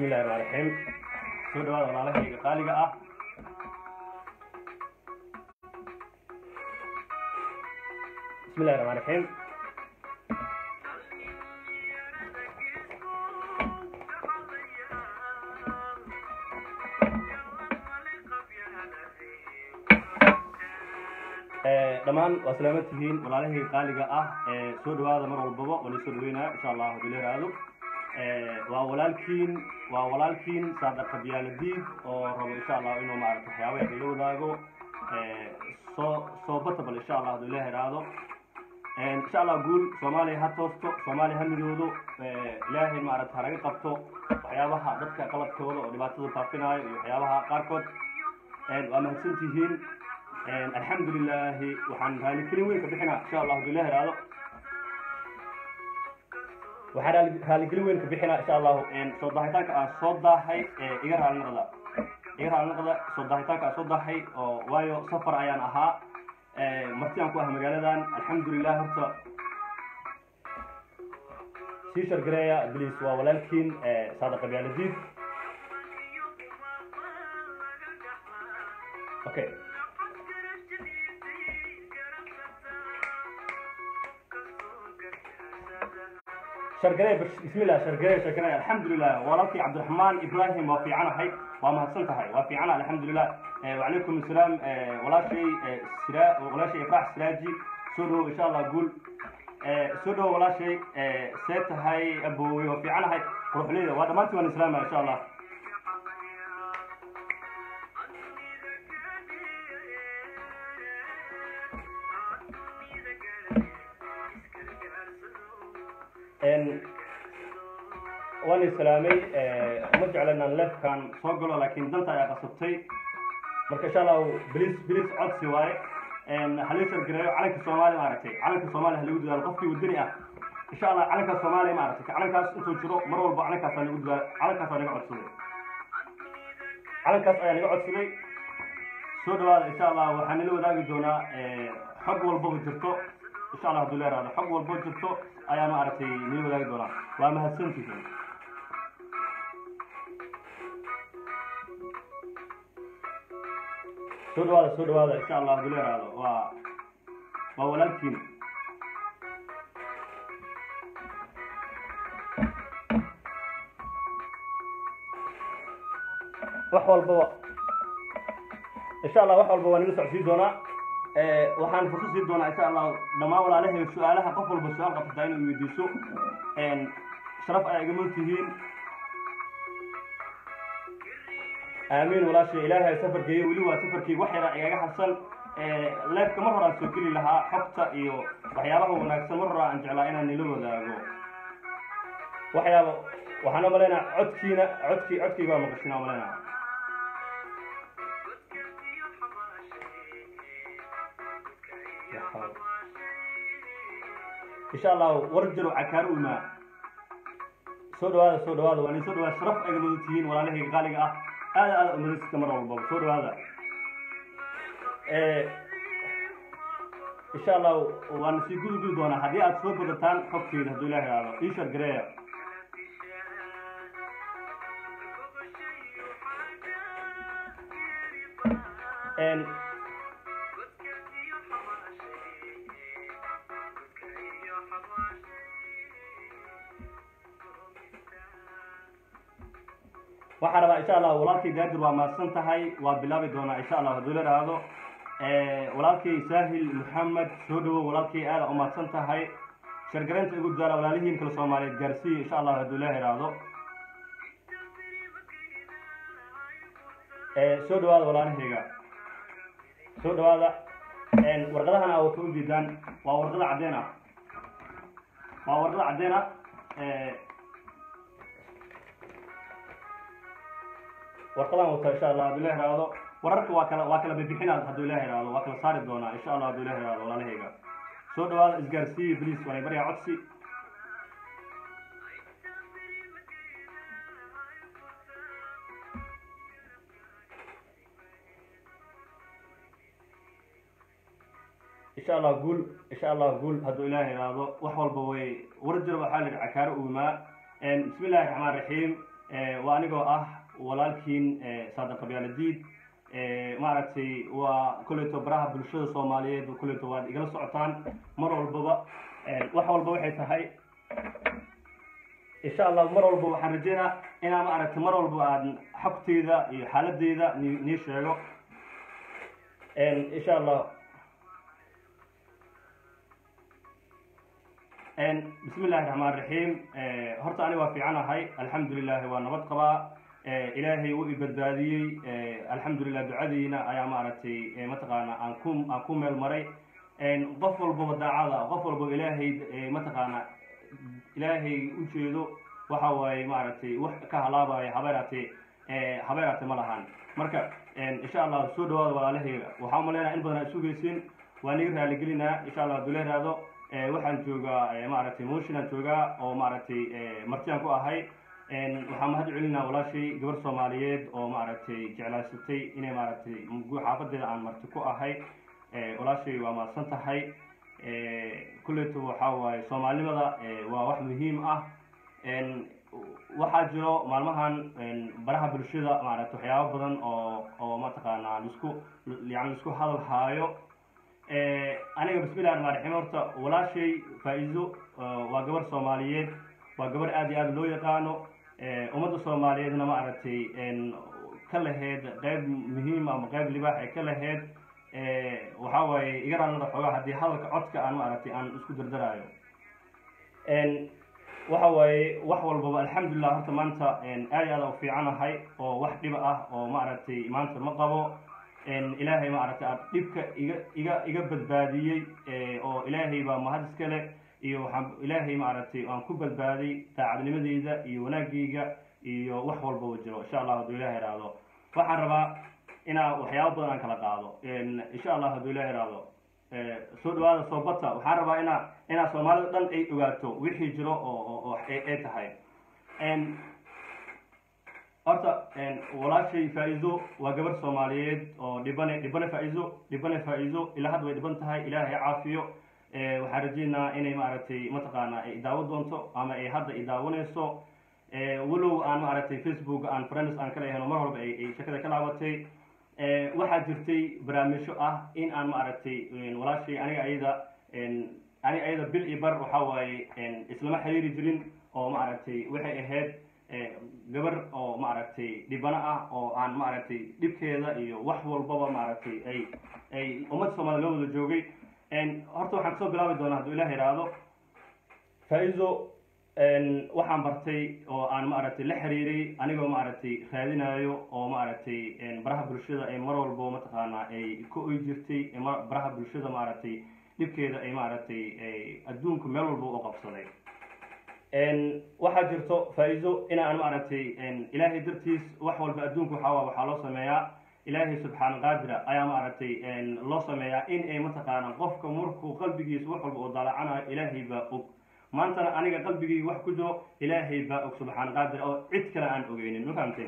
bismillahi raxmaan raxiim soo dhawaada walaalahayga qaaliga ah bismillahi raxmaan raxiim dhammaan waa salaamad tihiin walaalahayga qaaliga ah soo dhawaada mar walbaba waa soo dhaweynaya insha allah hadii la yiraahdo waa walaalkiin waa walaalkiin saadaq qabyaaladiid oo rabo insha allah inuu maarata waxyaabaha ila wadaago soo soo batabal insha allah haduu ilaah iraahdo insha allah guul soomaaliya ha toosto soomaaliya ha midoodo ilaahay maarata hanaga qabto waxyaabaha dadka qalabkooda oo dhibaatada faafinayo iyo waxyaabaha qaarkood waa mahadsan tihiin alxamdu lilahi waxaan raalikelin weyn ka bixinaa insha allah haduu ilaah iraahdo waxaan raaligelin weyn ka bixinaa insha allahu soo daahitaanka aan soo daahay iga raalinaqda iga raalinaqda soo daahitaanka aan soo daahay oo waayo safar ayaan ahaa marti aan ku ah magaaladan alxamdulilah horta sii shargareeya bliis waa walaalkiin saada qabyaaladiid okay shargare bismillah shargare shargare alxamdulilah walaalkii cabdiraxmaan ibrahim waa fiicanahay waa mahadsan tahay waa fiicana alxamdulilah wacalaykum asalaam walaashay sira walaashay ifraax siraaji soo dhawow insha allah guul soo dhawow walaashay see tahay aboowey waa fiicanahay ruuxleyda waa dhammaantii waan islaamaya insha allah waan islaamay uma jecla inaan leefkan soo galo laakiin danta ayaa qasabtay marka insha allahu bilis bilis codsi waaye halii shargareeyo calanka soomaaliya maaragtay calanka soomaaliya halagu dadaalo qofkii wadani ah insha allah calanka soomaaliya maaragtay calankaas intuu jiro mar walba calankaas aa lagu dadaalo calankaas aa naga codsaday calankaas ayaa naga codsaday soo dhawaada insha allah waxaa nala wadaagi doonaa xog walbaba jirto insha allah haduu leeraado xog walbo jirto ayaa maaragtay nala wadaagi doonaa waa mahadsantihiin soo dhawaada soo dhawaada insha allah haduu leeraado waa waa walaalkiin wax walbaba insha allah wax walba waa nala socsii doonaa waxaan fursad sii doonaa insha allah dhammaan walaalahay su-aalaha qof walba su-aal qabsataa inay weydiiso sharaf ayaa igama tihiin aamiin walaashay ilaahay safarkeeyo weli waa safarkii wax yaraa igaga harsan leefka mar horaan soo geli lahaa xogta iyo waxyaabaha wanaagsan mar horaa aan jeclaa inaan nila wadaago waxyaaba waxaan umalaynaa codkiina codkii codkayga waa maqashina umalaynaa insha allahu war jaro cakaar u imaa soo dhawaada soo dhawaada waa nin soo dhawaada sharaf ayga mudan tihiin walaalahayga qaaliga ah aada aada umadasita mar walbaba soo dhawaada insha allahu waana sii gudi gudi doonaa haddii aad soo badataan xogteeda hadduu ilaah iraado ishar gareeya waxaa rabaa insha allah walaalkay daadir waa mahadsan tahay waa bilaabi doonaa insha allah hadduu la dhaahdo walaalkay saahil maxamed soo dhawow walaalkay aada u mahadsan tahay shargareynta igu daara walaalihiin kale soomaaliyeed gaarsiiya insha allah hadduu la iraahdo soo dhawaada walaalahayga soo dhawaada warqadahan aa wata u diidaan waa warqada caddeen ah waa warqada caddeen ah warqadaan wata insha allah hadduu ilah iraahdo wararka waa kala waa kala bibixinaa hadduu ilah iraahdo waa kala saari doonaa insha allah hadduu ilah iraahdo walaalahayga soo dhawaada isgaarsiiya bliis waanay baryaa codsi insha allah guul insha allah guul hadduu ilaah iraahdo wax walba way war jiro waxaa la yidhi cakaaro uumaa bismi illahi raxmaan raxiim waa anigoo ah walaalkiin saada qabyaaladiid maaragtay waa kolleyto baraha bulshada soomaaliyeed kolleyto waad igala socotaan mar walbaba wax walba waxay tahay insha allah mar walba waxaan rajeynaa inaa maaragtay mar walba aan xogteyda iyo xaaladeyda ni nii sheego insha allah bismi illahi raxmaan raxiim horta ani waa fiicanahay alxamdulilahi waa nabad qabaa ilaahay wuu i badbaadiyey alxamdulilah ducadiina ayaa maaragtay mataqaana aan ku aan ku meel maray qof walbaba daacada qof walbaba ilaahay mataqaana ilaahay u jeedo waxa waaye maaragtay wax ka halaabaya habeeraate habeeraate ma lahan marka insha allah soo dhawaada walaalahayga waxaa umaleynaya in badan aa isugeysin waa niga raaligelinaa insha allah haduu leeraado waxaan joogaa maaragtay motionaan joogaa oo maaragtay martiyaan ku ahay waxaa mahad celinaa walaashay gabar soomaaliyeed oo maaragtay jeclaysatay inay maaragtay xaafadeeda aan marti ku ahay walaashay waa mahadsan tahay kulleeto waxaa waaye soomaalinimada waa wax muhiim ah waxaa jiro maalmahan baraha bulshada maaragtay waxyaabo badan oo oo mataqaanaa lisku yani lisku hadal haayo aniga bismillahi raxmaan raxiim horta walaashay faa-iido waa gabar soomaaliyeed waa gabar aad iyo aad loo yaqaano ummadda soomaaliyeedna maaragtay ka laheyd qeyb muhiim ama qeyb libaax ay ka laheyd waxaa waaye iga raalnada xoogaa haddii hadalka codka aan maaragtay aan isku dardaraayo waxa waaye wax walbaba alxamdulilah horta maanta aad iyo aad u fiicanahay oo wax dhiba ah oo maaragtay maanta ma qabo ilaahay maaragtay aad dhibka iga iga iga badbaadiyey oo ilaahay baa mahad iska leh iyo waxaan ilaahay maaragtay aan ku badbaaday daacadnimadeyda iyo wanaagayga iyo wax walbaba jiro insha allah hadduu ilaah ihahdo waxaan rabaa inaa waxyaabo badan aan kala qaado insha allah hadduu ilah ihahdo soo dhawaada soobata waxaan rabaa inaa inaa soomaalida dhan ay ogaato wixii jiro oo oo ay tahay horta walaashay faa-iido waa gabar soomaaliyeed oo dhibane dhibane faa-iido dhibane faa-iido ilaa hadda way dhiban tahay ilaahay caafiyo waxaan rajeynaa inay maaragtay mataqaana ay daawo doonto ama ay hadda i daawanayso walow aan maaragtay facebook aan friends aan kala helo mar walba ay shakada ka laabatay waxaa jirtay barnaamijyo ah in aan maaragtay walaashay aniga ayada aniga ayada bil iyo bar waxaa waaye islama xiriiri jirin oo maaragtay waxay ahayd gabar oo maaragtay dhibano ah oo aan maaragtay dhibkeeda iyo wax walbaba maaragtay ay ay ummadda soomaliya loo wada joogay horta waxaan kasoo bilaabi doonaa hadduu ilah ihahdo faa-iido waxaan bartay oo aan maaragtay la xiriiray anigoo maaragtay raadinayo oo maaragtay baraha bulshada ay mar walbo mataqaanaa ay ka oy jirtay baraha bulshada maaragtay dhibkeeda ay maaragtay adduunku meel walba u qabsaday waxaa jirto faa-iido inaan maaragtay ilaahay dartiis wax walba adduunka waxaa waxaa loo sameeyaa ilaahay subxaana qaadira ayaa maaragtay loo sameeyaa in ay mataqaana qofka markuu qalbigiisa wax walba oo daalacanayo ilaahay baa og maantana aniga qalbigii wax ku jiro ilaahay baa og subxaana qaadira oo cid kale aan ogeynin ma fahamteen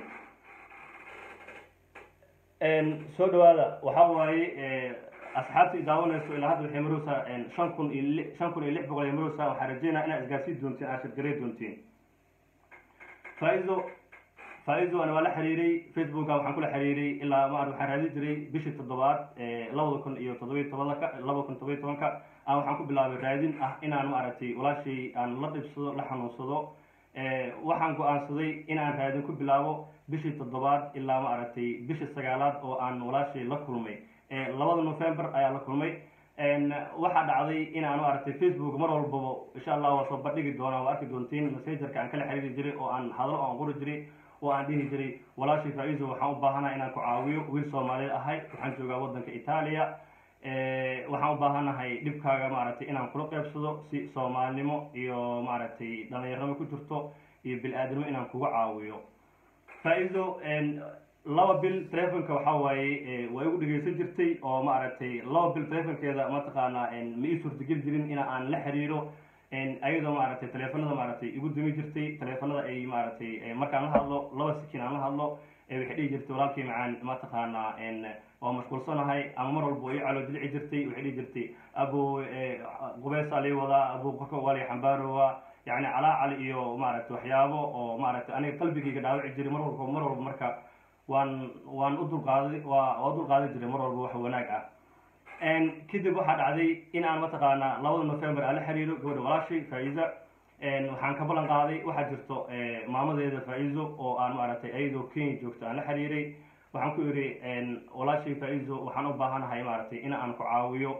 soo dhawaada waxaa waaye asxaabta idaawanayso ilaa hadda waxay maroosaa shan kun iyo shan kun iyo lix boqol ay maroosaa waxaa rajeynaa inaad isgaarsiin doontiin aad shirgaray doontiin faa-iido faa-iido ana waa la xiriiray facebooka waxaan kula xiriiray ilaa ma waxaan raadin jiray bishii toddobaad labada kun iyo toddobiyo tobanka labada kun todobiyo tobanka aan waxaan ku bilaabay raadin ah inaan maaragtay walaashay aan la dhibsado la xanuunsado waxaan go-aansaday in aan raadin ku bilaabo bishii toddobaad ilaa maaragtay bishii sagaalaad oo aan walaashay la kulmay labada november ayaa la kulmay waxaa dhacday in aan maaragtay facebook mar walbaba insha allah waa soo bandhigi doonaa waa arki doontiin messengerka aan kala xiriiri jiray oo aan hadalo aan qori jiray oo aan dhihi jiray walaashay faa-iiso waxaan u baahanaha inaan ku caawiyo wiil soomaaliyeed ahay waxaan joogaa waddanka itaaliya waxaan u baahanahay dhibkaaga maaragtay inaan kula qeybsado si soomaalinimo iyo maaragtay dhalinyarnimo ku jirto iyo bil-aadnimo inaan kuga caawiyo faa-iiso laba bil telefonka waxaa waaye waa igu dhegeysan jirtay oo maaragtay laba bil telefonkeeda mataqaanaa ma ii suurtageli jirin in aan la xiriiro ayadoo maaragtay teleefanada maaragtay igu dumi jirtay teleefanada ay maaragtay markaan la hadlo laba sikin aan la hadlo waxay dhihi jirtay walaalkii macaan mataqaanaa waa mashquulsanahay ama mar walba ii calo dilci jirtay waxay dhihi jirtay abo qubeesaa lii wadaa abo qorka waa lii xambaarowa yacni calaacal iyo maaragtay waxyaabo oo maaragtay aniga qalbigayga dhaawici jiray mar walba mar walba marka waan waan u dulqaaday waa waa u dulqaadan jiray mar walba wax wanaag ah kadib waxaa dhacday in aan mataqaanaa labada november aan la xiriiro gabadha walaashay faa-iza waxaan ka ballan qaaday waxaa jirto maamadeeda faa-izo oo aan maaragtay ayadoo kenya joogto aan la xiriiray waxaan ku idhi walaashay faa-izo waxaan u baahanahay maaragtay in aan ku caawiyo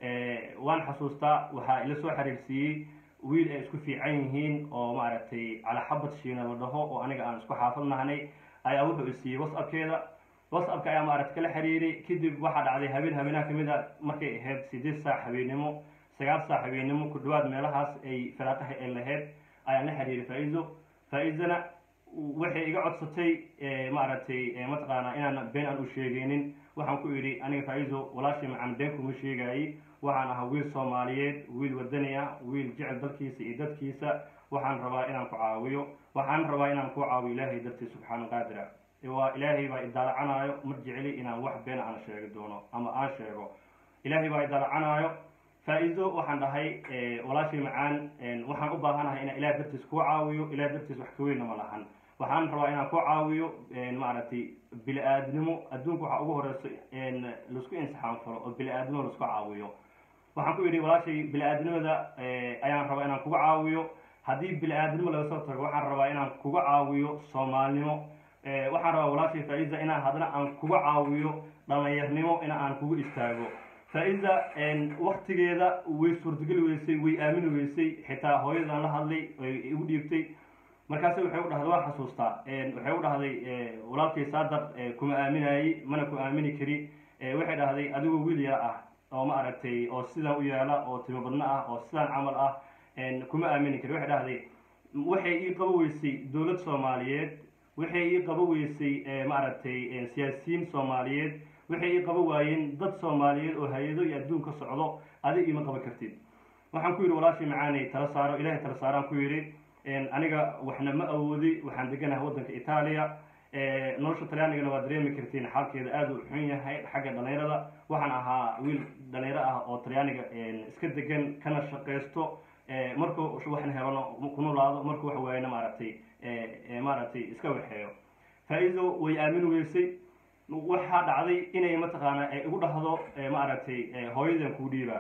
waan xasuustaa waxaa ila soo xiriirsiiyey wiil ay isku fiican yihiin oo maaragtay calaxabad shiina la dhaho oo aniga aan isku xaafad nahnay ayaa wuxuu isiiyey whatsappkeeda whatsappka ayaa maaragtay kala xiriiray kadib waxaa dhacday habeen habeenaha kamid a markay ahayd sideed saac habeennimo sagaal saac habeennimo ku dhawaad meelahaas ay firaaqaha ay lahayd ayaan la xiriiray faa-izo faa-izana waxay iga codsatay maaragtay mataqaanaa inaan been aan u sheegeynin waxaan ku idhi aniga faa-izo walaashii macaan been kuma sheegaayey waxaan ahaa wiil soomaaliyeed wiil wadani ah wiil jecel dalkiisa iyo dadkiisa waxaan rabaa inaan ku caawiyo waxaan rabaa inaan ku caawiyo ilaahay dartiis subxaana qaadira waa ilaahay baa idaalacanaayo mar jeceli inaan wax been aan sheegi doono ama aan sheego ilaahay baa idaalacanaayo faa-izo waxaan dhahay walaashii macaan waxaan u baahanahay inaan ilahay dartiis kuu caawiyo ilahay dartiis wax kaweynna ma lahan waxaan rabaa inaan ku caawiyo maaragtay bili-aadnimo adduunka waxaa ugu horeysa laisku insixaan falo oo bili-aadnimo laisku caawiyo waxaan ku idhi walaashay bili-aadnimada ayaan rabaa inaan kuga caawiyo haddii bili-aadnimo laga soo tago waxaan rabaa inaan kuga caawiyo soomaalnimo waxaan rabaa walaashay faa-iza inaan haddana aan kuga caawiyo dhalinyarnimo in aan kugu istaago faa-iza waktigeeda way suurtageli weysay way aamini weysay xitaa hooyadaan la hadlay igu dhiibtay markaase waxay u dhahday waa xasuustaa waxay u dhahday walaalkay saadar kuma aaminayey mana ku aamini kari waxay dhahday adigoo wiil yar ah oo ma aragtay oo sidaan u yaala oo timo badno ah oo sidaan camal ah kuma aamini kari waxay dhahday waxay ii qabo weysay dowlad soomaaliyeed waxay ii qabo weysay maaragtay siyaasiyiin soomaaliyeed waxay ii qabo waayeen dad soomaaliyeed oo hay-ado iyo adduun ka socdo adig iima qaban kartid waxaan ku yidhi walaashii macaanay tala saaro ilahay tala saaraan ku yidhi aniga waxna ma awoodi waxaan deganahay waddanka itaaliya nolosha talyaanigana waa dareemi kartiin xaalkeeda aada u xun yahay xagga dhalinyarada waxaan ahaa wiil dhalinyaro ah oo talyaaniga iska degan kana shaqaysto markuu waxna helano ku noolaado markuu wax waayana maaragtay maaragtay iska waxeeyo faa-ido way aamin weysay waxaa dhacday inay mataqaanaa igu dhahdo maaragtay hooyadan kuu dhiibaa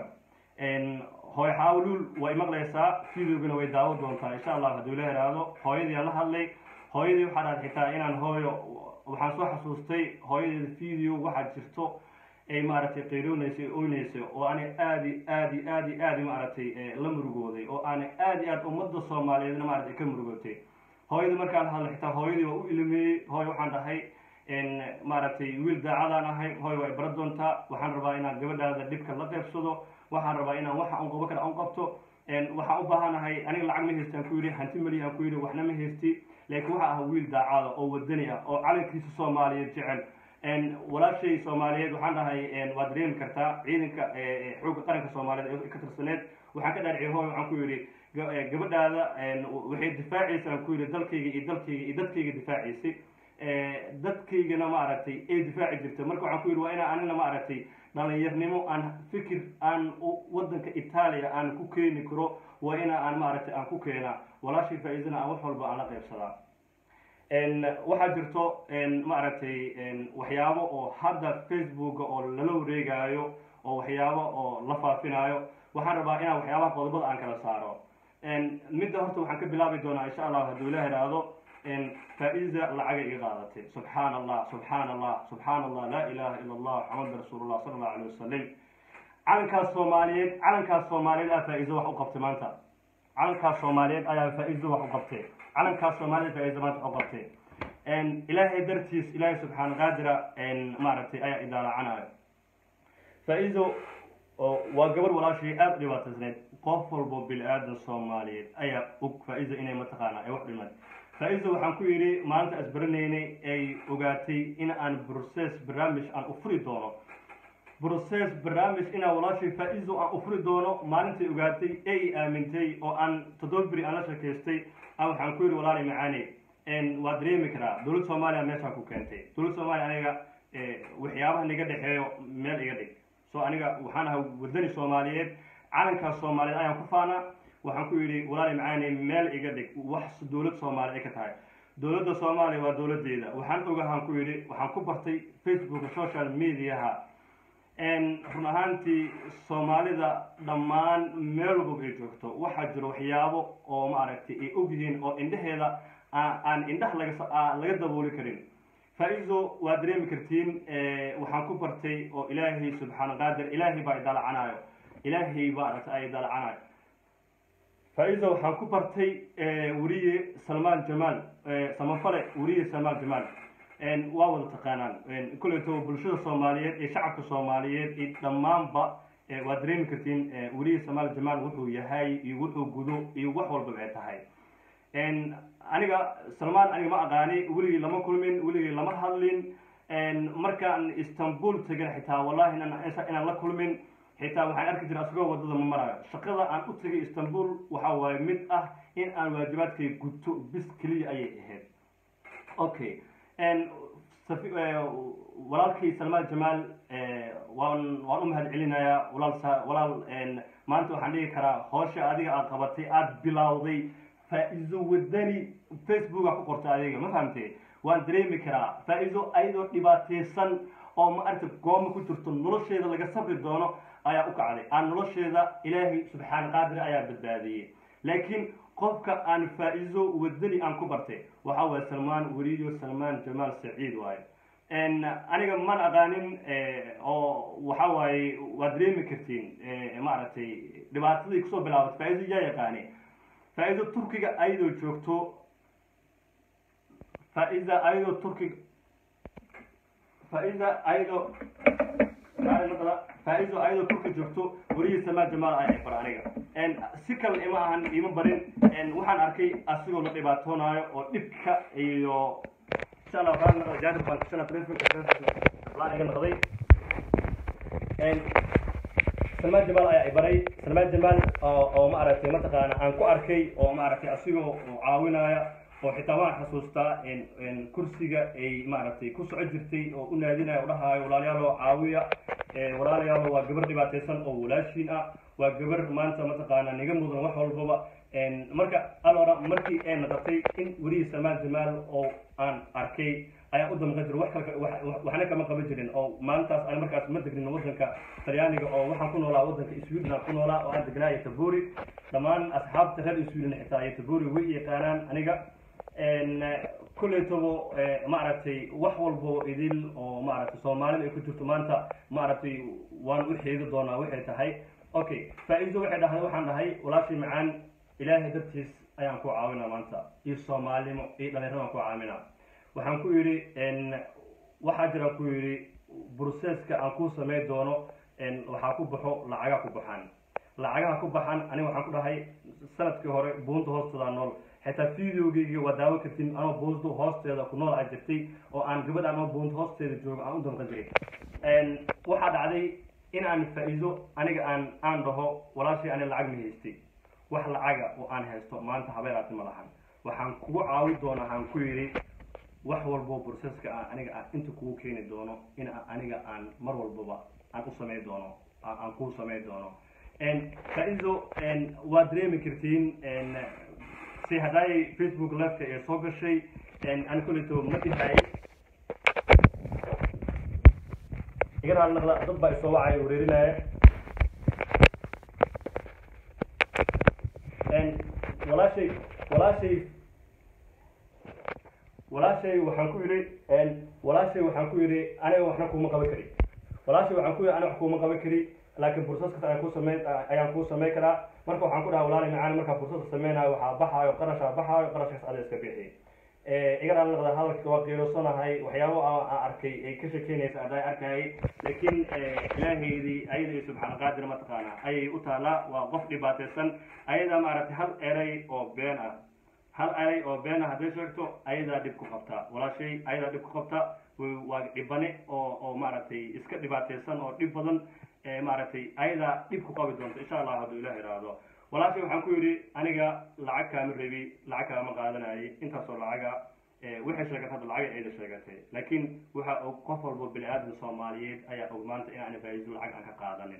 hooy xaawluul way maqlaysaa videogana way daawo doontaa insha allah hadduu la heraado hooyadii aan la hadlay hooyadii waxaa dhacday xitaa inaan hooyo waxaan soo xasuustay hooyadeeda video waxaa jirto ay maaragtay qayroonaysay oynaysay oo aanay aadi aadi aadi aadi maaragtay la murugooday oo aanay aadi aad ummadda soomaaliyeedna maaragtay ka murugootay hooyadii markaan hadlay xitaa hooyadii waa u ilmeeyey hooy waxaan dhahay maaragtay wiil daacadaan ahay hooy waa ibara doontaa waxaan rabaa inaan gabadhaada dhibka la qeybsado waxaan rabaa inaan waxa un qabo kale un qabto waxaan u baahanahay aniga lacag ma haysti aan ku yidhi hanti mali aan ku yidhi waxna ma haysti laakiin waxa ah wiil daacada oo wadani ah oo calankiisa soomaaliyeed jecel walaashay soomaaliyeed waxaan dhahay waad dareemi kartaa ciidanka xoogga qaranka soomaaliyeed ee ka tirsaneed waxaan ka dhaarciyay hooy waxaan ku yidhi gabadhaada waxay difaacaysa aan ku yidhi dalkayga iyo dalkayga iyo dadkayga difaacaysay dadkaygana maaragtay ay difaaci jirtay marka waxaan ku yidhi waa inaa anina maaragtay dhalinyarnimo aan fikir aan waddanka itaaliya aan ku keeni karo waa ina aan maaragtay aan ku keenaa walaashii faa-iidana aan wax walba aan la qaybsadaa waxaa jirto maaragtay waxyaabo oo hadda facebooka oo lala wareegaayo oo waxyaabo oo la faafinaayo waxaan rabaa inaan waxyaabaha qodobada aan kala saaro midda horta waxaan ka bilaabi doonaa insha allah hadduu ila heraado faa-iza lacagay iga qaadatay subxaan allah subxaan allah subxaan allah laa ilaha ila allah maxamad rasuulullah sala allahu alayh wasalam calankaas soomaaliyeed calankaas soomaaliyeed aa faa-izo wax u qabtay maanta calankaas soomaaliyeed ayaa faa-izo wax u qabtay calankaas soomaaliyeed faa-izo maanta wax u qabtay ilaahay dartiis ilaahay subxaan qaadira maaragtay ayaa idaalacanayo faa-izo waa gabar walaashii aada u dhibaataysneyd qof walbo bil-aadan soomaaliyeed ayaa og faa-izo inay mataqaana ay wax dhimad faa-izo waxaan ku yidhi maalinta asbaranaynay ay ogaatay in aan process barnaamij aan u furi doono process barnaamij inaan walaashay faa-izo aan u furi doono maalintay ogaatay ee i aamintay oo aan toddoba beri aan la sheekaystay aan waxaan ku yidhi walaali macaane waa dareemi karaa dowladda soomaaliya meeshaan ku keentay dowladda soomaaliya aniga waxyaabaha niga dhexeeyo meel iga dhig so aniga waxaan ahaa wadani soomaaliyeed calankaas soomaaliyeed ayaan ku faanaa waxaan ku yidhi walaali macaani meel iga dhig wax dowlad soomaaliya ay ka tahay dowladda soomaaliya waa dowladdeeda waxaan ogahaan ku yidhi waxaan ku bartay facebooka social mediaha run ahaantii soomaalida dhammaan meel walba ay joogto waxaa jiro waxyaabo oo maaragtay ay ogyihiin oo indhaheeda aan indhaha laga laga dabooli karin faa-iso waa dareemi kartiin waxaan ku bartay oo ilaahay subxaana qaadir ilaahay baa idalacanayo ilaahay baa aragta ay idalacanayo faa-iso waxaan ku bartay weriye salmaan jamaal samafale weriye salmaan jamaal waa wada taqaanaan kuleyto bulshada soomaaliyeed iyo shacabka soomaaliyeed iyo dhammaanba waa dareemi kartiin weriye salmaan jamaal wuxuu yahay iyo wuxuu gudo iyo wax walbaba ay tahay aniga salmaan aniga ma aqaani weligii lama kulmin weligii lama hadlin markaan istanbul tegin xitaa wallahi inaan la kulmin xitaa waxaan arki jiray asagoo wadada ma marayo shaqada aan u tegay istanbul waxa waaye mid ah in aan waajibaadkay guto bis keliya ayay ahayd okay walaalkii salmaan jamaal waan waan u mahad celinayaa walaal walaal maanta waxaan dhigi karaa hoosha adiga aad qabatay aada bilowday faa-iso wadani facebooka ku qorta adiga ma fahamtee waan dareemi karaa faa-iso ayadoo dhibaateysan oo ma aragta gooma ku jirto nolosheeda laga sabri doono ayaa u kacday aan nolosheeda ilaahay subxaan qaadir ayaa badbaadiyey laakiin qofka aan faa-iso wadani aan ku bartay waxa waye salmaan weliyo salmaan jamaal saciid waaye aniga man aqaanin oo waxa waaye waad dareemi kartiin maaragtay dhibaatadii kusoo bilaabatay faa-iso yaa yaqaani faa-ido turkiga ayadoo joogto faa-ida ayadoo turkiga faa-ida ayadoo faa-ido ayadoo turki joogto werihii samaa jamaal ay bar aniga si kale ima ahan ima barin waxaan arkay asigoo la dhibaatoonaayo oo dhibka iyo insha allah waxaan naqday jaanib baan kusana telefonka laan iga naqday salmaan jamaal ayaa ibaray salmaan jamaal oo ma aragtay mataqaana aan ku arkay oo ma aragtay asigoo caawinaya oo xitaa waan xasuustaa kursiga ay maaragtay ku soco jirtay oo u naadinaya o dhahaayo walaalyaalo caawiya walaalayaalo waa gabar dhibaateysan oo walaashiin ah waa gabar maanta mataqaana niga mudan wax walbaba marka alora markii ay naqatay in werihii salmaan jamaal oo aan arkay ayaa u damqan jira wax kale waxna kama qaban jirin oo maalintaas aan markaas ma degnin waddanka talyaaniga oo waxaan ku noolaa waddanka sweden aan ku noolaa oo aan degnaa ytaburi dhammaan asxaabta reer sweden xitaa ytaburi way yaqaanaan aniga kuleytabo maaragtay wax walbo idil oo maaragtay soomaalida ay ku jirto maanta maaragtay waan u xeedi doonaa waxay tahay okay faa-iido waxay dhahday waxaan dhahay walaashii macaan ilaahay dartiis ayaan ku caawinaa maanta iyo soomaalinimo iyo dhalinyarada ku caawinaa waxaan ku yidhi waxaa jira ku yidhi broseska aan ku samey doono waxaa ku baxo lacagaa ku baxaan lacagaha ku baxan aniga waxaan ku dhahay sanadkii hore buunta hoosteeda nool xitaa videogeyga waa daawo kartin anoo buunta hoosteeda ku nool aan jirtay oo aan gabadh anoo buunta hoosteeda joogo aan u damqan jiray waxaa dhacday in aan faa-iido aniga aan aan dhaho walaashii ani lacag ma haystay wax lacaga oo aan haysto maanta habeeraati ma lahan waxaan kugu caawi doonaa aan ku yidhi wax walbo broseska aan aniga aan inta kugu keeni doono in aniga aan mar walbaba aan u samey doono aan kuu samey doono faa-iido waad dareemi kartiin si haddaay facebook liveka ee soo gashay ani kuleyto ma dhihay iga raali naqda dad baa isoo wacaya wareerinaya walaashay walaashay walaashay waxaan ku yidhi walaashay waxaan ku yidhi aniga waxna kuma qaban kari walaashay waxaan ku yidhi aniga wax kuma qaban kari laakiin bursaskaas ayaan ku samey ayaan kuu samey karaa marka waxaan ku dhaha walaali macaan markaa bursaska sameynayo waxaa baxaayo qarashaa baxaayo qarashkaas ada iska bixi iga dhaal noqda hadalka waa qiirosanahay waxyaabo aan arkay ay ka shekeynaysa adaa arkayay laakiin ilaahaydii ayada iyo subxaan qaadir mataqaana ayay u taalaa waa qof dhibaateysan ayada maaragtay hal eray oo been ah hal eray oo been ah hadday sheegto ayadaa dhib ku qabta walaashay ayadaa dhib ku qabta waa dhibane oo oo maaragtay iska dhibaateysan oo dhib badan maaragtay ayadaa dhib ku qabi doonta insha allah hadduu ilah iraahdo walaashay waxaan ku yidhi aniga lacag kaama rebi lacag kaama qaadanayay intaasoo lacaga waxay sheegatay hadda lacag ayda sheegatay laakiin waxa og qof walbo bini aadam soomaaliyeed ayaa og maanta in aan faa-iido lacag aan ka qaadanin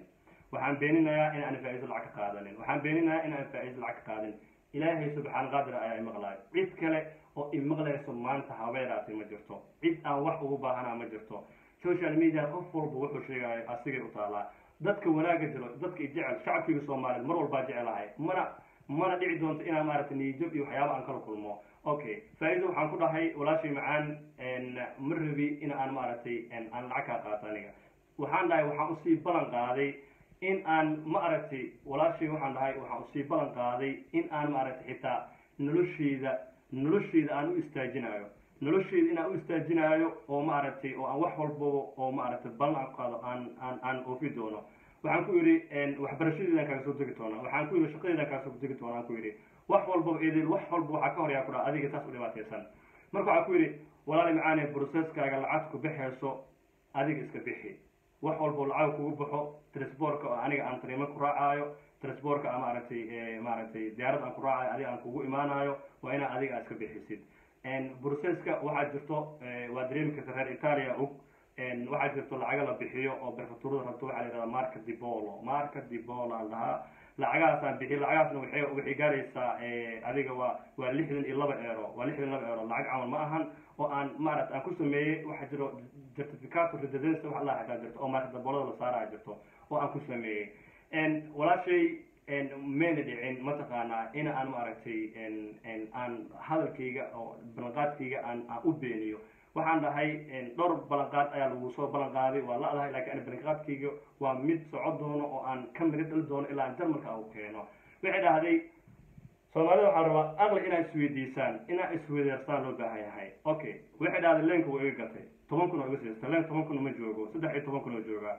waxaan beeninayaa in aan faa-iido lacag ka qaadanin waxaan beeninayaa in aan faa-iido lacag ka qaadin ilaahay subxaan qaadir ayaa imaqlaay cid kale oo imaqlayso maanta habeeraasi ma jirto cid aan wax ugu baahanaa ma jirto social media qof walba wuxuu sheegayo asigay u taalaa dadka wanaaga jiro dadka jecel shacabkiga soomaaliyeed mar walbaa jecelahay mana mana dhici doonto inaan maaragtay niyajab iyo waxyaaba aan kala kulmo okay faa-iido waxaan ku dhahay walaashay macaan ma rabi in aan maaragtay aan lacag kaa qaato aniga waxaan dhahay waxaan usii ballan qaaday in aan ma aragtay walaashay waxaan dhahay waxaan usii ballan qaaday in aan maaragtay xitaa nolosheyda nolosheyda aan u istaajinayo nolosheyda inaan u istaajinaayo oo maaragtay oo aan wax walbaba oo maaragtay ballan aan qaado aan aan aan oofi doono waxaan ku yidhi waxbarashadeedaan kaaga soo degi doonaa waxaan ku yidhi shaqadeedaan kaaga soo degi doonaa aan ku yidhi wax walbaba eedeel wax walba waxaa ka horyaa ku dhaha adiga saas u dhibaataysan marka waxaan ku yidhi walaali macaane processkaaga lacag ku bixayso adiga iska bixi wax walbo lacag kugu baxo transportka oo aniga aan tariimo ku raacaayo transportka a maaragtay maaragtay diyaarad aan ku raacayo adiga aan kugu imaanayo waa inaa adiga aad iska bixisid processka waxaa jirto waa dareemi karta reer italia og waxaa jirto lacaga la bixiyo oo prefecturada rabto waxaa la yihahdaa marka dibolo marka dibolo aan dhahaa lacagahaasaan bixiy lacagahaasna waxay waxay gaaraysaa adiga waa waa lixdan iyo laba eero waa lixdan iyo laba eero lacag camal ma ahan oo aan maaragta aan ku sameeyey waxaa jiro certificato residence wax allah xataa jirto oo marka daboolada la saaraya jirto oo aan ku sameeyey walaashay mayna dhicin mataqaanaa in aan maaragtay aan hadalkayga oo ballanqaadkayga aan aan u beeniyo waxaan dhahay dhowr ballanqaad ayaa lagu soo ballan qaaday waa la-dahay lakiin ani ballanqaadkayga waa mid soco doono oo aan ka miri dhali doono ilaa aan jarmalka u keeno waxay dhahday soomaalida waxaa rabaa aqli inaa isweydiisaan inaa isweydeersaan loo baahan yahay okay waxay dhahday leenka waa iga gatay toban kun oo iga siista leen toban kun ma joogo saddex iyo toban kun oo joogaa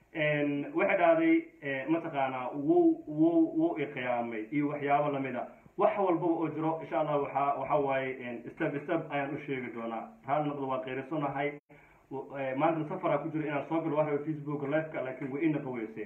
waxay dhahday mataqaanaa wuu wuu wuu iqiyaamay iyo waxyaabo lamida wax walbaba oo jiro insha allah waxaa waxa waaye step step ayaan u sheegi doonaa hal noqdo waa qeyrasanahay maantana safaraa ku jiro inaan soo galo waa raba facebook liveka laakiin way inaqa weyse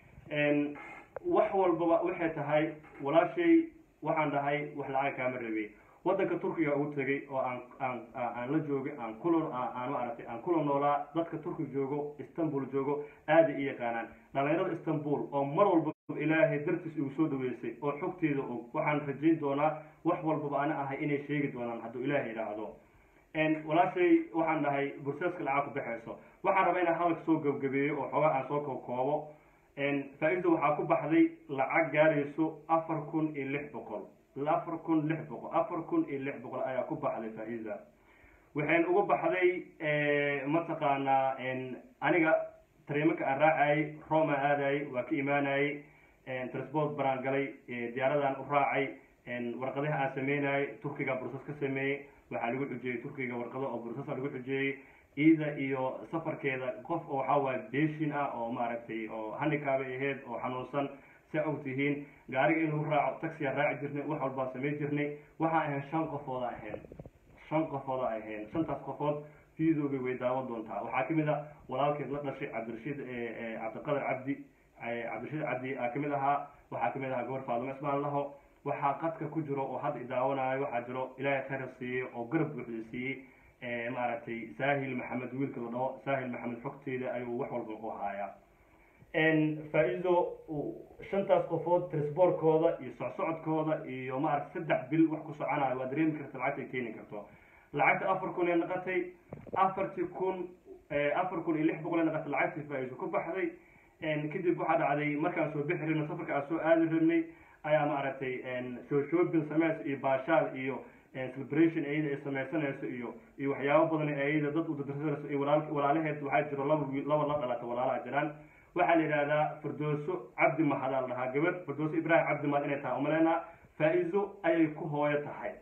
wax walbaba waxay tahay walaashay waxaan dhahay wax lacag kaama rabay waddanka turkiga ugu tegay oo aan aan aan la joogay aan kula aan maaragtay aan kula noolaa dadka turkiga joogo istanbul joogo aada i yaqaanaan dhalinyarada istanbul oo mar walba ilaahay dartiis igu soo dhaweysay oo xogteeda og waxaan rajayn doonaa wax walbaba ana ahay inay sheegi doonaan hadduu ilaahay yidhaahdo walaashay waxaan dhahay burseeska lacag ku baxayso waxaan rabaa inaan hadalka soo gabgabeeyo oo xoogaa aan soo kookoobo faa-iida waxaa ku baxday lacag gaarayso afar kun iyo lix boqol afar kun lix boqol afar kun iyo lix boqol ayaa ku baxday faa-iida waxayn uga baxday mataqaanaa aniga tariimaka aan raacayay roma aadayay waa ka imaanayay transport baraan galay diyaaradaan u raacay warqadaha aan sameynayay turkiga bursas ka sameeyey waxaa lagu xujeeyey turkiga warqado oo bursasa lagu xujeeyey iida iyo safarkeeda qof oo waxaa waaye beshin ah oo maaragtay oo handikaabay ahayd oo xanuunsan saa og tihiin gaariga inuu raaco taxiyaa raaci jirnay wax walbaa samay jirnay waxaa ahayn shan qofooda ahayn shan qofooda ahayn shantaas qofood fiidooga way daawan doontaa waxaa kamid a walaalkeed la dhashay cabdirashiid cabdiqadar cabdi cabdirashiid cabdi aa kamid ahaa waxaa kamid ahaa gabar faadimo ismaan laho waxaa qadka ku jiro oo hadda idaawanaayo waxaa jiro ilaahay khayr siiyey oo garab buuxda siiyey maaragtay saahil maxamed wiilka la dhaho saahil maxamed xogteeda ayuu wax walba u haayaa faa-iido shantaas qofood trisboorkooda iyo socsocodkooda iyo maaragta saddex bil wax ku soconayo waa dareemi karta lacagta ay keeni karto lacagta afar kun ee naqatay afartii kun afar kun iyo lix boqol ee naqatay lacagtii faa-iido ku baxday kadib waxaa dhacday markaan soo bixi rabnay safarka aan soo aadi rabnay ayaa maaragtay soo shoobin sameys iyo baashaal iyo celebration ayada ay sameysanayso iyo iyo waxyaabo badan ayada dad u dadarsanayso iyo walaal walaalaheed waxaa jiro laba wiil laba la dhalata walaalaha jiraan waxaa la yidhahdaa firdooso cabdi mahadaa la dhahaa gabadh firdooso ibraahim cabdi mahad inay tahay umaleynaa faa-iido ayay ku hooyo tahay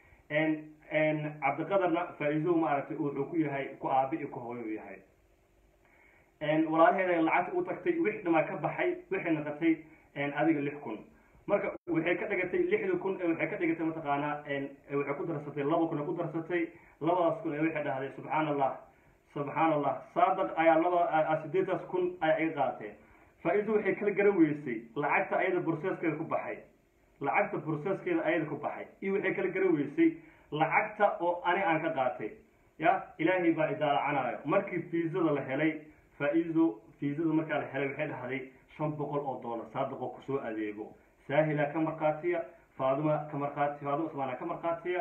cabdiqadarna faa-iido maaragtay wuxuu ku yahay ku aabi iyo ku hooyo u yahay walaalaheeda lacagta u tagtay wix dhamaa ka baxay waxay naqatay adiga lix kun marka waxay ka dhigatay lixda kun waxay ka dhigatay mataqaanaa waxay ku darsatay laba kun ay ku darsatay labadaas kun ee waxay dhahday subxaan allah subxaan allah saadaq ayaa laba sideetaas kun ayaa iga qaateen faa-iido waxay kala garan weysay lacagta ayada burseeskeeda ku baxay lacagta burseeskeeda ayada ku baxay iyo waxay kala garan weysay lacagta oo ani aan ka qaatay ya ilaahay baa idaalacanaayo markii fiisada la helay faa-iido fiisada markaa la helay waxay dhahday shan boqol oo dollar saadiqoo kusoo adeego saahila ka markhaatiya faaduma ka markhaati faaduma usmaana ka markhaatiya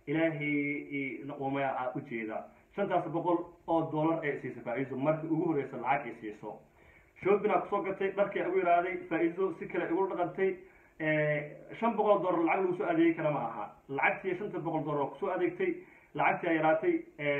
ilaahay umaya aa ujeeda shantaas boqol oo dollar ee siisa faa-iiso markii ugu horeysa lacag ay siiso shoobinaa kusoo gatay dharkii ugu yidhaahday faa-iiso si kale igu dhaqantay shan boqol oo dollar lacag lagu soo adeegi kara ma aha lacagtii shanta boqol dollar oo kusoo adeegtay lacagtii ay yaraatay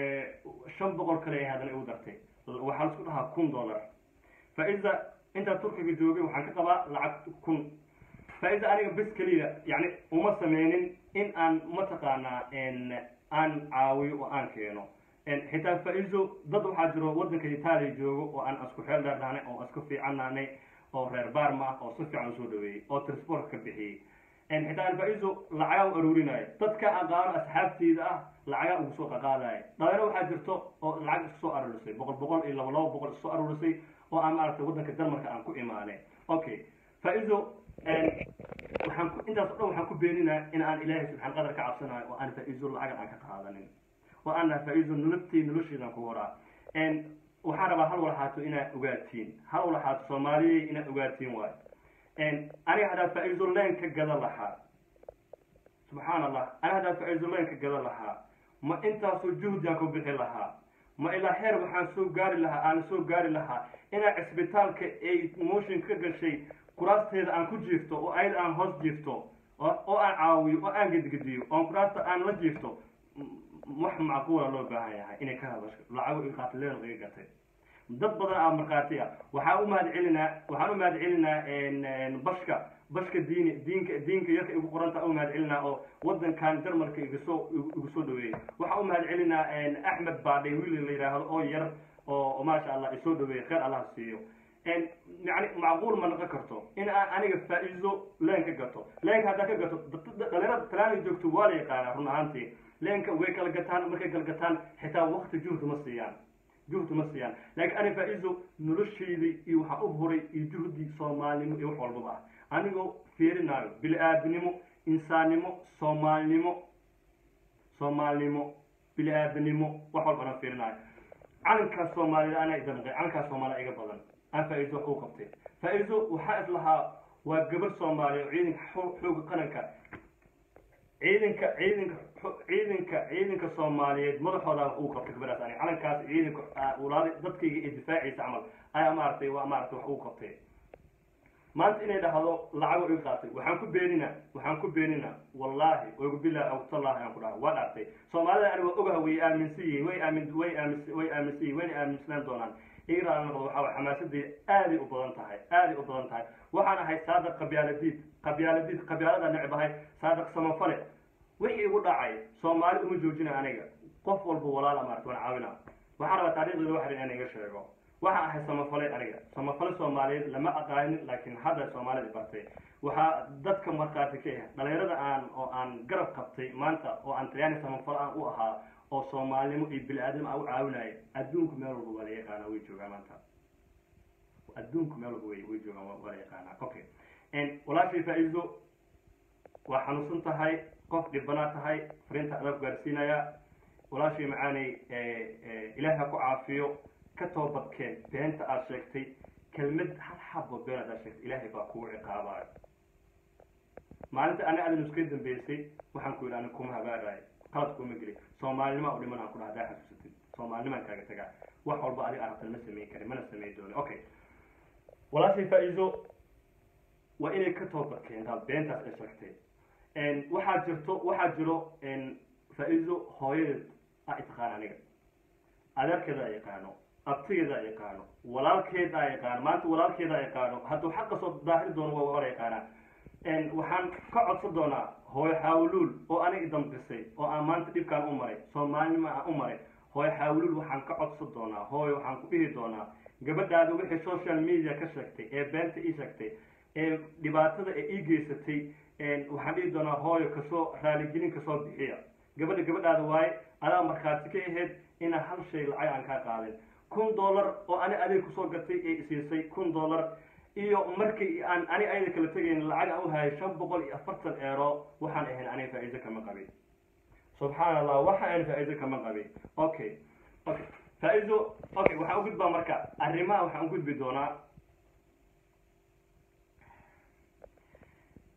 shan boqol kale ay haddana igu dartay waxaa laisku dhahaa kun dollar faa-iza intaa turkiga joogay waxaan ka qabaa lacag kun faa-iza aniga bes keliya yani uma sameynin in aan mataqaanaa aan caawiyo oo aan keeno xitaa faa-izo dad waxaa jiro waddanka itaaliya joogo oo aan isku xeel dheernaanay oo isku fiicannaanay oo reer baarma ah oo si fiican usoo dhaweeyey oo transport ka bixiyey xitaa aan faa-izo lacagaa u aruurinayo dadka aqaano asxaabteyda ah lacagaa ugu soo qaqaadaya dhalinyaro waxaa jirto oo lacag isku soo aruurisay boqol boqol iyo laba laba boqol isku aruurisay oo aan maaragtay waddanka denmarka aan ku imaanay okay faa-izo waxaan ku intaas o dhan waxaan ku beeninaa in aan ilaahay subxaan qadar ka cabsanayo oo aan faa-izo lacagan aan ka qaadanin oo aan naha faa-izo nololtay nolosheedan ku horaa waxaan rabaa hal walxaato inaad ogaatiin hal walxaato soomaaliyey inaad ogaatiin waayo aniga haddaa faa-izo leen ka gada lahaa subxaan allah aniga haddaa faa-izo leen ka gada lahaa ma intaasoo juhdiaan ku bixi lahaa ma ilaa heer waxaan soo gaari lahaa aan soo gaari lahaa inaa cisbitaalka ay motion ka gashay kuraasteeda aan ku jiifto oo ayada aan hoos jiifto oo aan caawiyo oo aan gedgediyo oon kuraasta aan la jiifto wax macquula loo baahan yahay inay ka hadasho lacago iqaatileen iga gatay dad badan aa markhaati ah waxaa u mahad celinaa waxaan u mahad celinaa bashka bashka diini diinka diinka yarka igu qoranta u mahad celinaa oo wadankan jarmalka igusoo igu soo dhaweeyey waxaa u mahad celinaa axmed baadhay wiil la yidhaahdo oo yar oo maasha allah isoo dhaweeyey kheyr allah siiyo yani macquul ma noqon karto in aan aniga faa-iizo leen ka gato leenka haddaa ka gato dhalinyarada talaana joogto waa la yaqaanaa run ahaantii leenka way kala gataan markay kala gataan xitaa wakti juhdi ma siiyaan juhdi ma siiyaan laakiin ani faa-iizo noloshayda iyo waxaa u horay iyo juhdi soomaalinimo iyo wax walbaba ah anigoo fiirinaayo bili-aadinimo insaannimo soomaalinimo soomaalinimo bili-aadanimo wax walbana fiirinaayo calankaas soomaalida anaa idamqay calankaas soomaalida iga badan aan faa-iizo wax u qabtay faa-iizo waxaa is lahaa waa gabar soomaaliya oo ciidanka xooga qaranka ciidanka ciidanka ciidanka ciidanka soomaaliyeed madaxooda uu qabtay gabadhaas ani calankaas ciidanka walaada dadkayga ee difaacaysa camal ayaa maaragtay waa maaragtay wax uu qabtay maanta inay dhahdo lacago iga qaatay waxaan ku beenina waxaan ku beenina wallaahi ogu bilahi awtallaahi aan ku dhaha waa dhaartay soomaalida ani waa ogaha way aaminsan yihiin way aamin way aamin way aaminsan yihin wayna aaminsanaan doonaan iiraan noqdo waxaa way xamaasadii aaday u badan tahay aaday u badan tahay waxaan ahay saadaq qabyaaladiid qabyaaladiid qabyaalada necbahay saadaq samafale wixii igu dhacay soomaali uma joojina aniga qof walba walaala maarata waan caawina waxaan rabaa taarikhdeeda wax in iga sheego waxaan ahay samafale aniga samafale soomaaliyeed lama aqaanin laakiin hadda soomaalida bartay waxaa dadka markhaati ka ah dhalinyarada aan oo aan garab qabtay maanta oo aan talyaani samafale aan u ahaa oo soomaalinimo iyo bili-aadnimo aan u caawinaya adduunku meel walba waa la yaqaanaa way joogaan maanta adduunku meel walba way way joogaan waa la yaqaanaa okay walaashay faa-iido waa xanuunsan tahay qof dhibbanaa tahay fariinta adaa ku gaarsiinaya walaashay macaanay ilaahi ha ku caafiyo ka toobadkeen beenta aad sheegtay kelmad hal xabo been aad sheegtay ilaahay baa kugu ciqaabayo maalinta ani adin iska dambeysay waxaan ku yidhi ani kuma habaarayo qalad kuma geli soomaalinima u dhiman aan ku dhaha hadaa xasuusatid soomaalinimaan kaaga tagaa wax walba adiga arabtan ma sameyn karin mana sameyn doono okay walaashay faa-iido waa inay ka toobad keentaa beentaas ay sheegtay waxaa jirto waxaa jiro faa-iido hooyadeed a itaqaan aniga adeerkeeda a yaqaano abtigeeda a yaqaano walaalkeeda a yaqaano maanta walaalkeeda a yaqaano hadduu xaqa soo daahiri doono waa wala yaqaanaa waxaan ka codsan doonaa hooyo xaawuluul oo aniga damqisay oo aan maanta dhibkaan u maray soomaalinima aan u maray hooyo xaawuluul waxaan ka codsan doonaa hooyo waxaan ku dhihi doonaa gabadhaada wixii social media ka sheegtay ee beenta ii sheegtay ee dhibaatada ee ii geysatay waxaan dhihi doonaa hooyo kasoo raaligelin kasoo bixiya gabadha gabadhaada waaye adaa markhaati ka ahayd inaa hal shay lacag aan kaa qaadin kun dollar oo ani adeeg kusoo gatay ee isiisay kun dollar iyo markii aan ani ayada kala tegayn lacag aan u hayay shan boqol iyo afartan eero waxaan ahayn aniga faa-iido kama qabin subxaan allah waxa aan faa-iido kama qabin okay okay faa-iido okay waxaan u gudbaa marka arrimaha waxaan u gudbi doonaa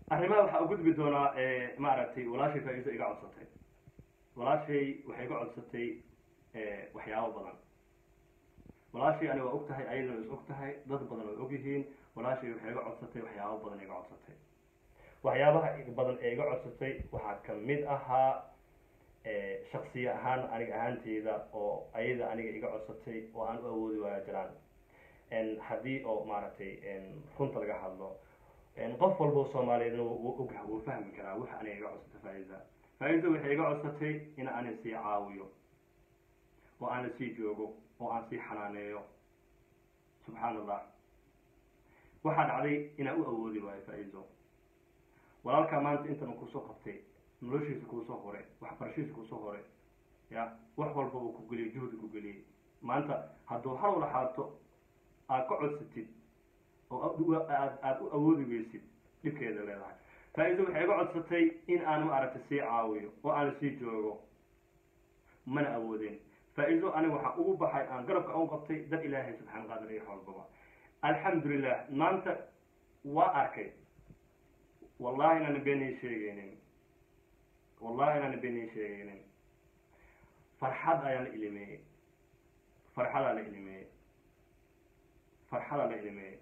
arrimaha waxaa u gudbi doonaa maaragtay walaashay faa-iiso iga codsatay walaashay waxay iga codsatay waxyaabo badan walaashay ani waa og tahay ayadana is og tahay dad badan way og yihiin walaashay waxay iga codsatay waxyaabo badan iga codsatay waxyaabaha badan ee iga codsatay waxaa kamid ahaa shaksiya ahaan aniga ahaanteyda oo ayada aniga iga codsatay oo aan u awoodi waaya jiraan haddii oo maaragtay runta laga hadlo qof walba soomaaliyeedna wuu ogah wuu fahmi karaa waxa aniga iga codsatay faa-iza faa-iza waxay iga codsatay in aan sii caawiyo oo aan sii joogo oo aan sii xanaaneeyo subxaan allah waxaa dhacday inaan u awoodi waayo faa-izo walaalkaa maanta intan kusoo qabtay noloshiisa kuusoo hore waxbarashadiisa kuusoo hore ya wax walbaba ku geliyay juhdi ku geliyay maanta hadduu hal laxaato aad ka codsatid oo aad aada u awoodi weysid dhibkeeda leedahay faa-iido waxay iga codsatay in aan maaragtay sii caawiyo oo aan sii joogo mana awoodeen faa-iido aniga waxaa ugu baxay aan garabka ugu qabtay dad ilaahay subxaan qaadir iyo xoolbaba alxamdulilah maanta waa arkay wallahi inaana beenay sheegeynin wallahi inaana beenay sheegeynin farxad ayaa la ilimeeyey farxadaa la ilimeeyey farxadaa la ilimeeyey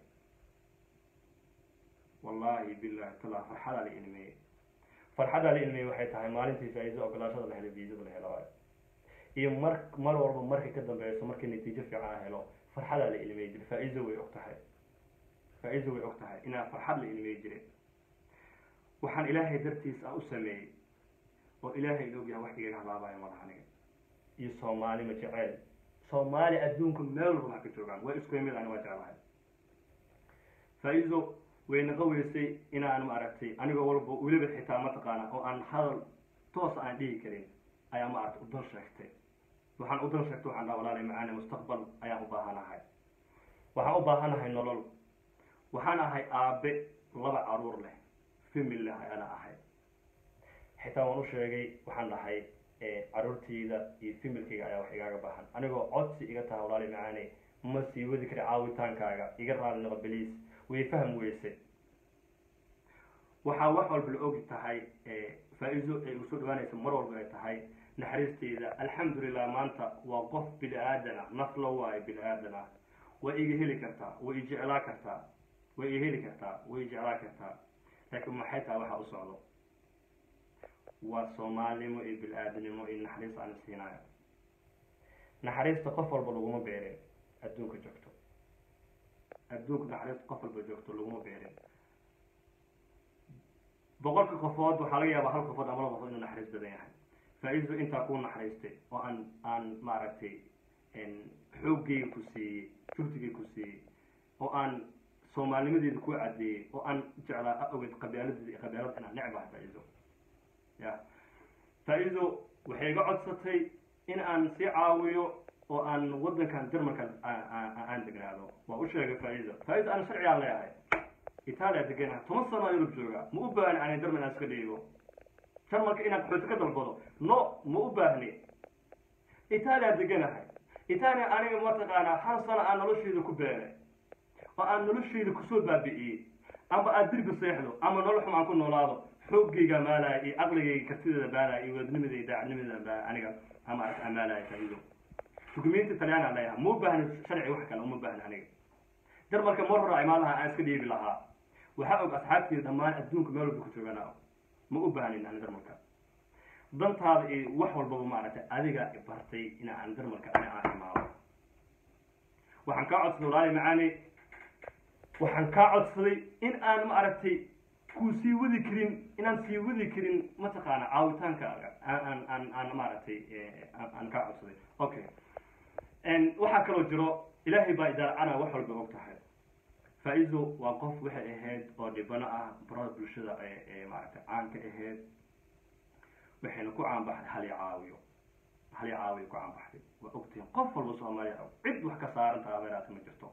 wallahi billahi tala farxadaa la ilmeeyey farxadaa la ilmeeyey waxay tahay maalintii faa-iido ogolaashada la helo viisada la helo iyo mar mar walba markay ka dambeyso markii natiijo fiican a helo farxadaa la ilmeey jiray faa-iido way og tahay faa-iido way og tahay inaa farxad la ilmeey jiray waxaan ilaahay dartiis aan u sameeyey oo ilaahay la ogyahay wax igaga halaabayo madax aniga iyo soomaali ma jeceel soomaali adduunka meel walba wax ka joogaan waa isku yimid ani waa jeclahay faa-iido way naqa weysay inaan maaragtay anigoo walba weliba xitaa mataqaana oo aan hadal toos aan dhihi karin ayaa maaragtay udan sheegtay waxaan udan sheegtay waxaan dhaha walaalay macaani mustaqbal ayaan u baahanahay waxaan u baahanahay nolol waxaan ahay aabe laba caruur leh famil leh ayaana ahay xitaa waan u sheegay waxaan dhahay caruurtayda iyo familkayga ayaa wax igaaga baahan anigoo codsi iga taha walaalay macaani ma sii wadi kari caawitaankaaga iga raali noqo beliis way fahm weyse waxaa wax walba la ogi tahay faa-iido ay usoo dhawaanaysa mar walba ay tahay naxariisteyda alxamdulilah maanta waa qof bini aadan ah naf la waayo bini aadan ah way iga heli kartaa way i jeclaa kartaa way i heli kartaa way i jeclaa kartaa laakiin maxay tahay waxaa u socdo waa soomaalinimo iyo bini aadanimo iyo naxariis aan siinayo naxariista qof walba laguma beerin adduunka joogto adduunka naxariista qof walba joogto laguma beerin boqolka qofood waxaa laga yaabaa hal qofood ama laba qofood inuu naxariis badan yahay faa-iido intaa kuu naxariistay oo aan aan maaragtay xooggeyga ku siiyey juhdigeyga ku siiyey oo aan soomaalinimadeeda ku cadeeyey oo aan jeclaa awgeed qabialadeeda iyo qabialada inaan necbahay faa-iido ya faa-iido waxay iga codsatay in aan sii caawiyo oo aan wadankan jarmalka aan degnaado waa u sheegay faa-iido faa-iido aan sharcigaan leeyahay itaaliya deganaha toban sano yurub jooga ma u baahni ani jarmal inaan iska dhiibo jarmalka inaan qaxooti ka dalbado no ma u baahni itaaliya deganahay itaaliya aniga mataqaanaa hal sano aan nolosheyda ku beenay oo aan nolosheyda kusoo baabi'iyey amba aad dirbi seexdo ama nolol xum aan ku noolaado xooggayga maalaya iyo caqligayga kartideeda maalaya iyo wadnimadeyda daacadnimadeeda aniga amaarata amaalaya faa-iido dukumenti talyaana leeyahay ma u baahni sharci wax kale uma baahni aniga jarmalka mar hore imaan lahaa aan iska dhiibi lahaa waxaa og asxaabteeda dhammaan adduunka meel walba ku joogana ma u baahnin ani jarmalka dantaada iyo wax walbaba maaragtay adiga bartay in aan jarmalka ani aan imaado waxaan kaa codsaday walaali macaani waxaan kaa codsaday in aan maaragtay kuu sii wadi karin inaan sii wadi karin mataqaana caawitaankaaga aan aan aan maaragtay aan kaa codsaday okay waxaa kaloo jiro ilaahay baa idaaracana wax walba og tahay faa-iido waa qof waxay ahayd oo dhibano ah barada bulshada ee maaragtay caanka ahayd waxayna ku caanbaxday hal i caawiyo hal i caawiyo ku caanbaxday waa ogtihiin qof walba soomaaliya og cid wax ka saaran taha beeraata ma jirto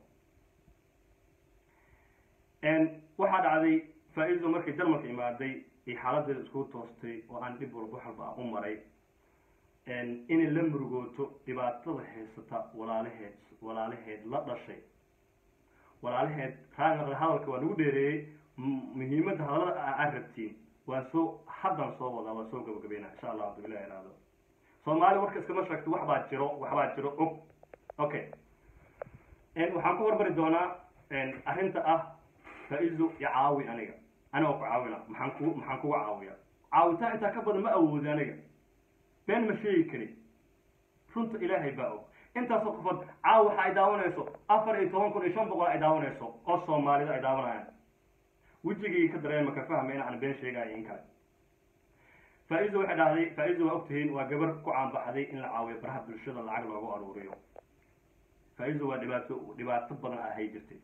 waxaa dhacday faa-iido markay jarmalka imaaday iyo xaaladeeda isku toostay oo aan dhib walba wax walba aan u maray inay la murugooto dhibaatada haysata walaalaheed walaalaheed la dhashay walaalaheed raanaqda hadalka waa lagu dheereeyey muhiimadda hadallada aad rabtiin waan soo haddan soo wadaa waan soo gabagabeynaa insha allah hadduu ilahi iraado soomaali warka iskama sheegto wax baa jiro wax baa jiro og okay waxaan ku hormari doonaa arrinta ah faa-izo iyo caawi aniga anigoo ku caawina maxaan ku maxaan kuga caawiya caawitaan intaa ka badan ma awoodi aniga been ma sheegi kari runta ilaahay baa og intaasoo qofood caawi waxa ay daawanayso afar iyo toban kun iyo shan boqol ay daawanayso oo soomaalida ay daawanayaan wejigii ka dareema ka fahma in aan been sheegayo in kale faa-izo waxay dhahday faa-izo waa ogtihiin waa gabar ku caanbaxday in la caawiyo baraha bulshada lacag loogu aruuriyo faa-izo waa dhibaato dhibaato badan ahay jirtay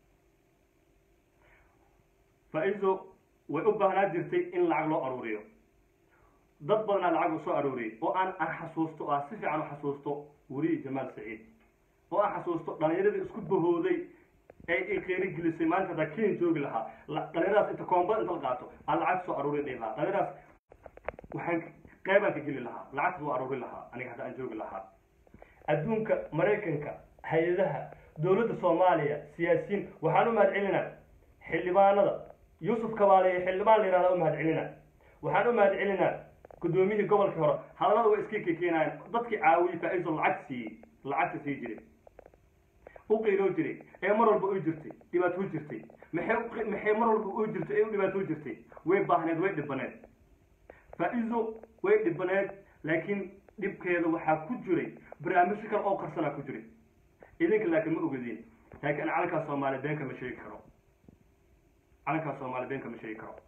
faa-izo way u baahnaa jirtay in lacag loo aruuriyo dad badanaa lacag u soo aruuriyay oo aan aan xasuusto oo aan si fiican u xasuusto weriyi jamaal saciid oo aan xasuusto dhalinyaradii isku bahooday ee ay qeyri gelisay maanta hadaa ken joogi lahaa dhalinyaradaas inta koombada inta la qaato aan lacag soo aruuri dhihi lahaa dhalinyaradaas waxaan qeybaan ka geli lahaa lacagta loo aruuri lahaa aniga hadda aan joogi lahaa adduunka maraykanka hay-adaha dowladda soomaaliya siyaasiyiin waxaan u mahad celinaa xildhibaanada yuusuf kabaale xildhibaan la yihahda u mahad celina waxaan u mahad celinaa guddoomiyihii gobolkii hore hadallada way iska kekeenayaan dadkii caawiyey faa-iso lacag siiyey lacagta sii jiray u qiiloo jiray ee mar walba u jirtay dhibaato jirtay maxay maxay mar walba u jirtay ee u dhibaato jirtay way baahneed way dhibaneed faa-iso way dhibaneed laakiin dhibkeeda waxaa ku jiray barnaamijyo kale oo qarsanaa ku jiray idinka laakiin ma ogadiin laakiin calankaa soomaaliya beenka ma sheegi karo calankaa soomaaliya beenka ma sheegi karo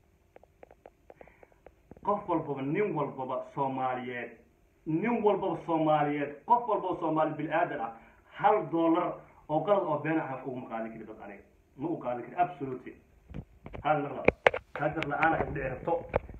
qof walbaba nin walbaba soomaaliyeed nin walbaba soomaaliyeed qof walbaba soomaali bil-aadan ah hal dollar oo qalad oo been ah uguma qaadin kari dad aniga ma u qaadin kari absolutely hal naqla hajar la-aan ay udhici rabto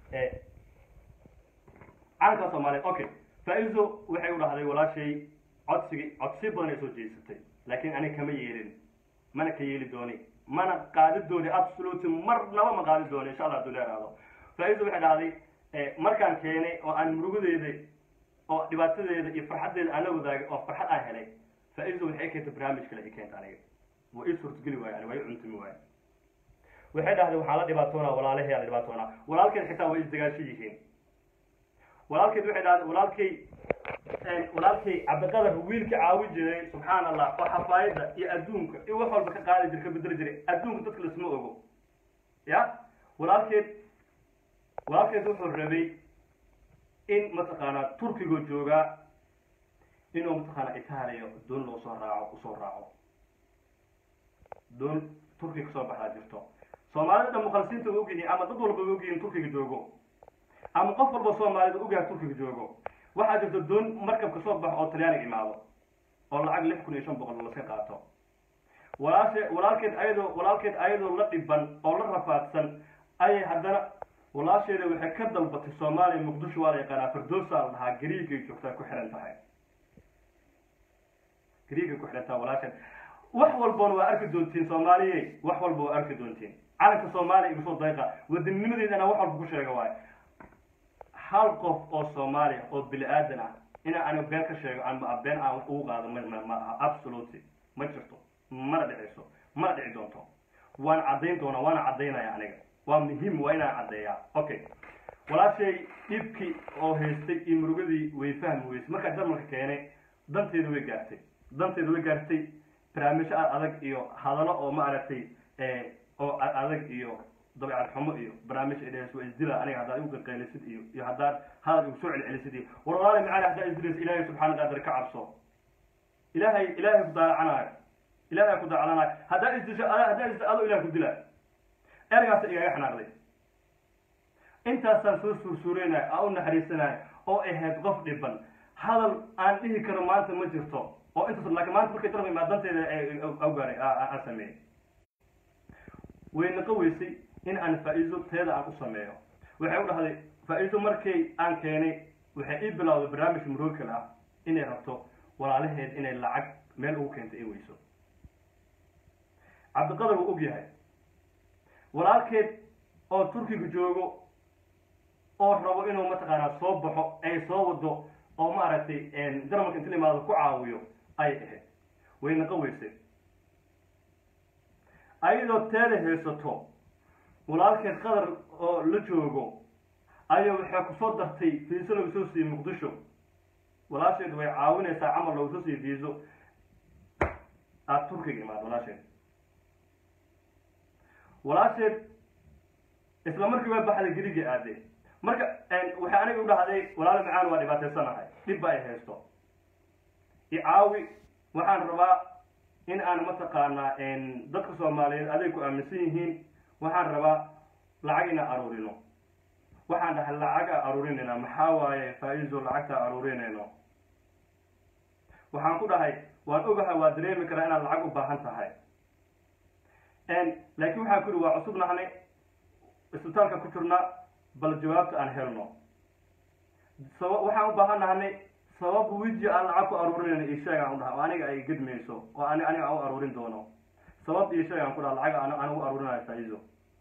calankaa soomaaliyeed okay faa-izo waxay u dhahday walaashay codsigii codsi badan ay soo jeesatay laakiin aniga kama yeelin mana ka yeeli dooni mana qaadi dooni absolutely marnaba ma qaadi dooni insha allah haduu leeraado faa-izo waxay dhahday markaan keenay oo aan murugadeeda oo dhibaatadeeda iyo farxaddeeda aan la wadaagay oo farxad aan helay faa-izo waxay keentay barnaamij kale ay keenta aniga waa ii suurtageli waayo ani waa ii cuntumi waayo waxay dhahday waxaan la dhibaatoonaa walaalahey aan la dhibaatoonaa walaalkeed xitaa way isdagaasho yihiin walaalkeed waxay dhahday walaalkay walaalkay cabdiqadar wiilka caawi jiray subxaan allah oo xafaayadda iyo adduunka iyo wax walba ka qaadi jira ka bedeli jiray adduunka dadka lasma ogo ya walaalkeed walaalkeed wuxuu rabay in mataqaanaa turkiga joogaa inuu mataqaanaa itaaliya doon loo soo raaco usoo raaco doon turkiga kasoo baxdaa jirto soomaalida dhan mukhalisiinta way ogyihiin ama dad walba way ogyihiin turkiga joogo ama qof walba soomaalida ogyahay turkiga joogo waxaa jirta doon markab kasoo baxo oo talyaaniga imaado oo lacag lix kun iyo shan boqol laska qaato walaashe walaalkeed ayadoo walaalkeed ayadoo la dhiban oo la rafaadsan ayay haddana walaasheeda waxay ka dalbatay soomaaliya muqdisho waa la yaqaanaa firdowsa la dhahaa gariigay joogtaa ku xihan tahay gariigay ku xihan tahay walaasheed wax walbana waa arki doontiin soomaaliyey wax walba waa arki doontiin calanka soomaaliya igu soo dayqa wadanninimadeedana wax walba ku sheega waayo hal qof oo soomaaliya oo bini aadan ah inaa aniga been ka sheego ama been aan wax ugu qaado ma ma aha absolutely ma jirto mana dhicayso mana dhici doonto waan caddayn doonaa waana caddaynaya aniga waa muhiim waa inaan caddeeyaa okay walaashay dhibkii oo haystay iyo murugadii way fahmi weysay markaa jarmalka keenay danteeda way gaartay danteeda way gaartay barnaamijyo adag iyo hadallo oo ma aragtay oo adag iyo dabeecad xumo iyo barnaamij idhees waa isdila aniga haddaad igu qaqaylisid iyo iyo haddaad hadal igu soo celcelisid iyo war walaali macaali haddaa isdilaysa ilaahay subxaana qaadir ka cabso ilaahay ilaahay ku daalacanaayo ilaahay ku daalacanayo haddaa isdisho haddaa isdisho adoo ilahay ku dilaayo ergaasa igaga xanaaqday intaasaan soo suursuureynaya aan u naxariisanayo oo ahayd qof dhiban hadal aan dhihi karo maanta ma jirto oo intaas laakiin maanta markay darba imaadanteeda awgaaray aan sameeyey way naqa weysay in aan faa-iiso teeda aan u sameeyo waxay u dhahday faa-iiso markay aan keenay waxay ii bilowday barnaamij murookal ah inay rabto walaalaheed inay lacag meel ugu keento ay weyso cabdiqadar wuu og yahay walaalkeed oo turkiga joogo oo rabo inuu mataqaanaa soo baxo ay soo wado oo maaragtay jarmalka inta la imaado ku caawiyo ayay ahayd way naqa weysay ayadoo teeda haysato walaalkeed qadar oo la joogo ayaa waxay kusoo dartay fiiso lagu soo siiyey muqdisho walaasheed way caawinaysaa camal lagu soo siiyey fiiso aada turkiga imaad walaasheed walaasheed isla markii waa baxday geriga aade marka waxay aniga u dhahday walaalo macaan waa dhibaataysanahay dhibba ay haysto icaawi waxaan rabaa in aan mataqaanaa dadka soomaaliyeed aday ku aaminsan yihiin waxaan rabaa lacag inaan aruurino waxaan dhahay lacaga aruurinayna maxaa waaye faa-iiso lacagta aruurinayno waxaan ku dhahay waan ogahay waa dareemi karaa inaad lacag u baahan tahay laakiin waxaan ku ihi waa cusub nahnay isbitaalka ku jirnaa bal jawaabta aan helno saba waxaan u baahan nahnay sabab wiji aan lacag ku aruurinayno io sheeg aan u dhaha oo aniga ay gedmayso oo ani aniga aan u aruurin doono sabab iyo sheeg aan ku dhaha lacag aan aan ugu aruurinayo faa-iiso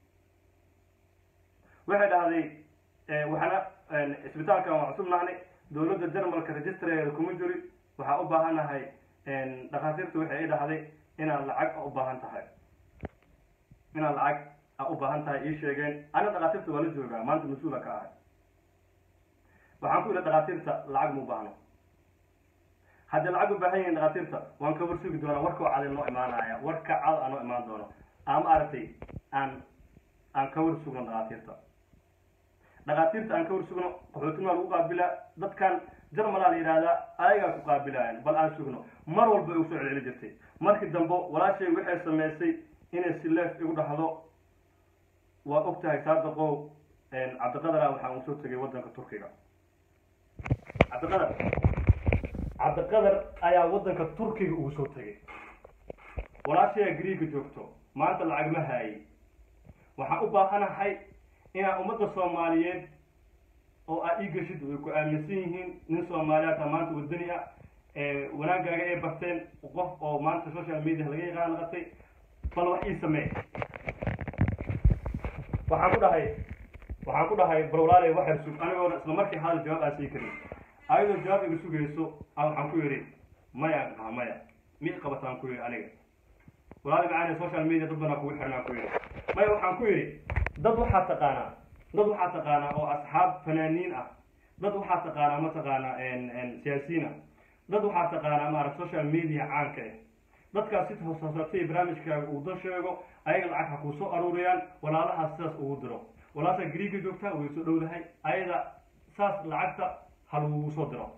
waxay dhahday waxaana isbitaalkan waa cusub nahnay dowladda jarmalka registrareeda kuma jiri waxaa u baahanahay dhakhaatiirta waxay i dhahday inaad lacag u baahan tahay inaad lacag a u baahan tahay ii sheegeen ana dhakhaatiirta waa la joogaa maanta mas-uula ka ahay waxaan ku ihi dhakhaatiirta lacag ma u baahno haddii lacag u baahan yihiin dhakhaatiirta waan ka warsugi doonaa warka oo cadin noo imaanaya warka cad aan noo imaan doono ama aragtay aan aan ka war sugno dhakhaatiirta dhakhaatiirta aan ka war sugno qaxootinaa lagu qaabilaa dadkan jarmalaa la yidhahdaa ayagaa ku qaabilayan bal aan sugno mar walba igu soo celceli jirtay markii dambe walaashay waxay samaysay inay sileef igu dhahdo waa og tahay saadaqow cabdiqadara waxaan uu soo tegay waddanka turkiga cabdiqadar cabdiqadar ayaa waddanka turkiga ugu soo tegay walaashayaa griiga joogto maanta lacag ma haayay waxaan u baahanahay inaan ummadda soomaaliyeed oo aad ii geshid ay ku aaminsan yihiin nin soomaaliyaata maanta wadani ah wanaagaaga ay barteen qof oo maanta social media laga yaqaan naqatay bal wax ii samee waxaan ku dhahay waxaan ku dhahay bal walaalay waxay sug anigoona isla markii hadal jawaab aan sii karin ayadoo jawaab iga sugayso a waxaan ku yidhi maya aa maya mi qabataan ku yidhi aniga walaali macaani social media dad banaa kugu xirnaa ku yidhi maya waxaan ku yidhi dad waxaa taqaanaa dad waxaa taqaanaa oo asxaab fanaaniin ah dad waxaa taqaanaa mataqaanaa siyaasiyiin ah dad waxaa taqaanaa maarata social media caanka ah dadkaas si hooshoosatay barnaamijkaaga uu dan sheego ayaga lacag ha kuu soo aruuriyaan walaalahaas sidaas ugu diro walaasha griiga joogtaa way soo dhowdahay ayada saas lacagta ha lagugu soo diro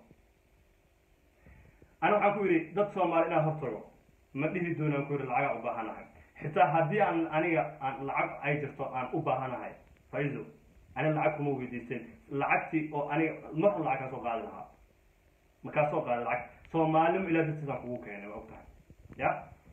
ana waxaan ku yidhi dad soomaali inaan hortago ma dhihi doonaan ku yidhi lacagaa u baahanahay xitaa haddii aan aniga aan lacag ay jirto aan u baahanahay faiso aniga lacag kuma weydiisteen lacagtii oo aniga mar lacag kaa soo qaadi lahaa markaa soo qaada lacag soomaalinimo ilaa dartiisaan kugu keenay waa og tahay ya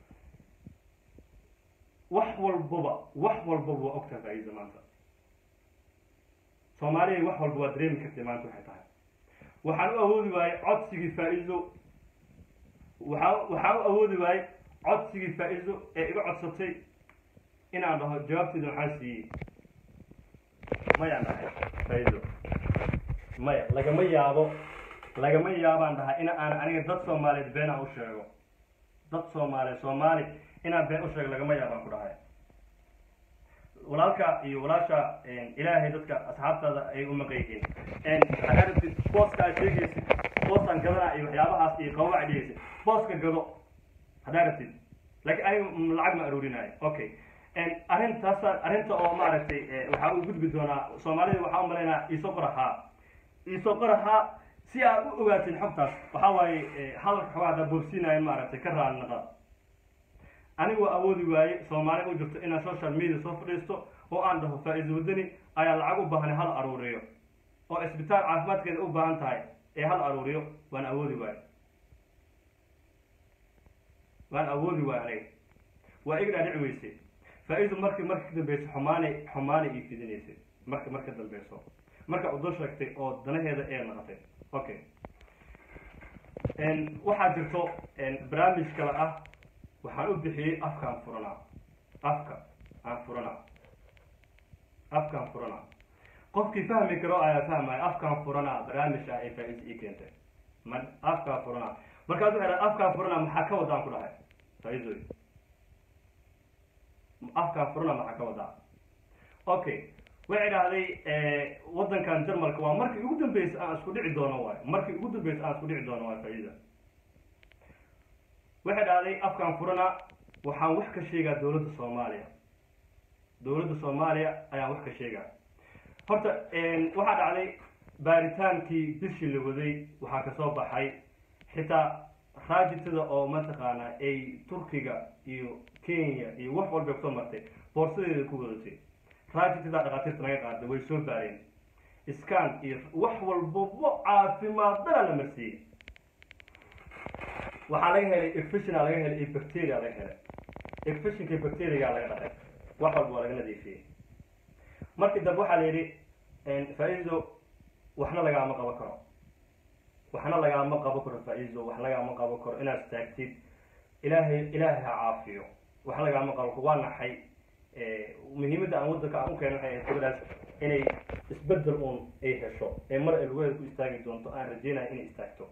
wax walbaba wax walbaba waa og tahay faiso maanta soomaaliya wax walba waa dareemi kartay maanta waxay tahay waxaan u awoodi waayey codsigii faa-iso waxaa waxaan u awoodi waayey codsigii faa-iso ee iga codsatay inaan dhaho jawaabteeda waxaan siiyey mayaan dhahay faa-iso maya lagama yaabo lagama yaabaan dhahay in aan aniga dad soomaaliyeed been aan u sheego dad soomaaliyeed soomaali inaan been u sheego lagama yaabaan ku dhahay walaalka iyo walaasha ilaahay dadka asxaabtaada ay u maqan yihiin haddaa rabtid booska aad sheegaysid boosaan gadanaa iyo waxyaabahaas iyo qababac dhigaysid booska gado haddaa rabtid laakiin aniga lacag ma aruurinaayo okay arrintaas arrinta oo maaragtay waxaa u gudbi doonaa soomaalida waxaa u malaynaa iisoo qorahaa iisoo qorahaa si aad u ogaatin xogtaas waxaa waaye hadalka xogaa haddaa boobsiinayo maaragtay ka raali naqa anigu waa awoodi waaye soomaali u jirto inaan social media soo fadhiisto oo aan dhaho faa-iiso wadani ayaa lacag u baahan hal aruuriyo oo isbitaal caafimaadkeeda u baahan tahay ee hal aruuriyo waan awoodi waaye waan awoodi waaye aniga waa iga dhaadhici weysay faa-iiso markii marka ka dambeyso xumaanay xumaanay ii fidinaysay marka marka dambeyso marka udo sheegtay oo danaheeda ee naqatay okay waxaa jirto barnaamij kale ah waxaan u bixiyey afkaan furanaa afka aan furanaa afkaan furanaa qofkii fahmi karo ayaa fahmaya afkaan furanaa barnaamij ah ee faa-iisa ii keentay ma afkaan furanaa markaas waxay dhahay afkaan furanaa maxaa ka wadaan ku dhahay faa-iisoy afkaan furanaa maxaa ka wadaa okay waxay dhahday waddankan jarmalka waa markii ugu dambeysay aan isku dhici doono waayo markii ugu dambeysay aan isku dhici doono waayo faa'iida waxay dhahday afkaan furana waxaan wax ka sheegaa dowladda soomaaliya dowladda soomaaliya ayaan wax ka sheegaa horta waxaa dhacday baaritaankii bishii la waday waxaa kasoo baxay xitaa raajitada oo mataqaana ay turkiga iyo kenya iyo wax walba kusoo martay boorsadeeda ku wadatay raajitada dhakhaatiirta naga qaaday way soo baareen scan iyo wax walbaba caafimaadana la marsiiyey waxaa laga helay efishina laga helay iyo bacteria laga helay efishinka bacteriaga laga dhaqay wax walba waa laga nadiifiyey markii dambe waxaa la yidhi faa-iido waxna lagaama qaban karo waxna lagaama qaban karo faa-iido wax lagaama qaban karo inaad istaagtid ilaahay ilaahay ha caafiyo wax lagaama qaban karo waa naxay muhiimadda aan waddanka aan u keeno waxay ahayd gabadhaas inay isbedel uun ay hesho ee mar ay lugaheeda ku istaagi doonto aan rajeynayo inay istaagto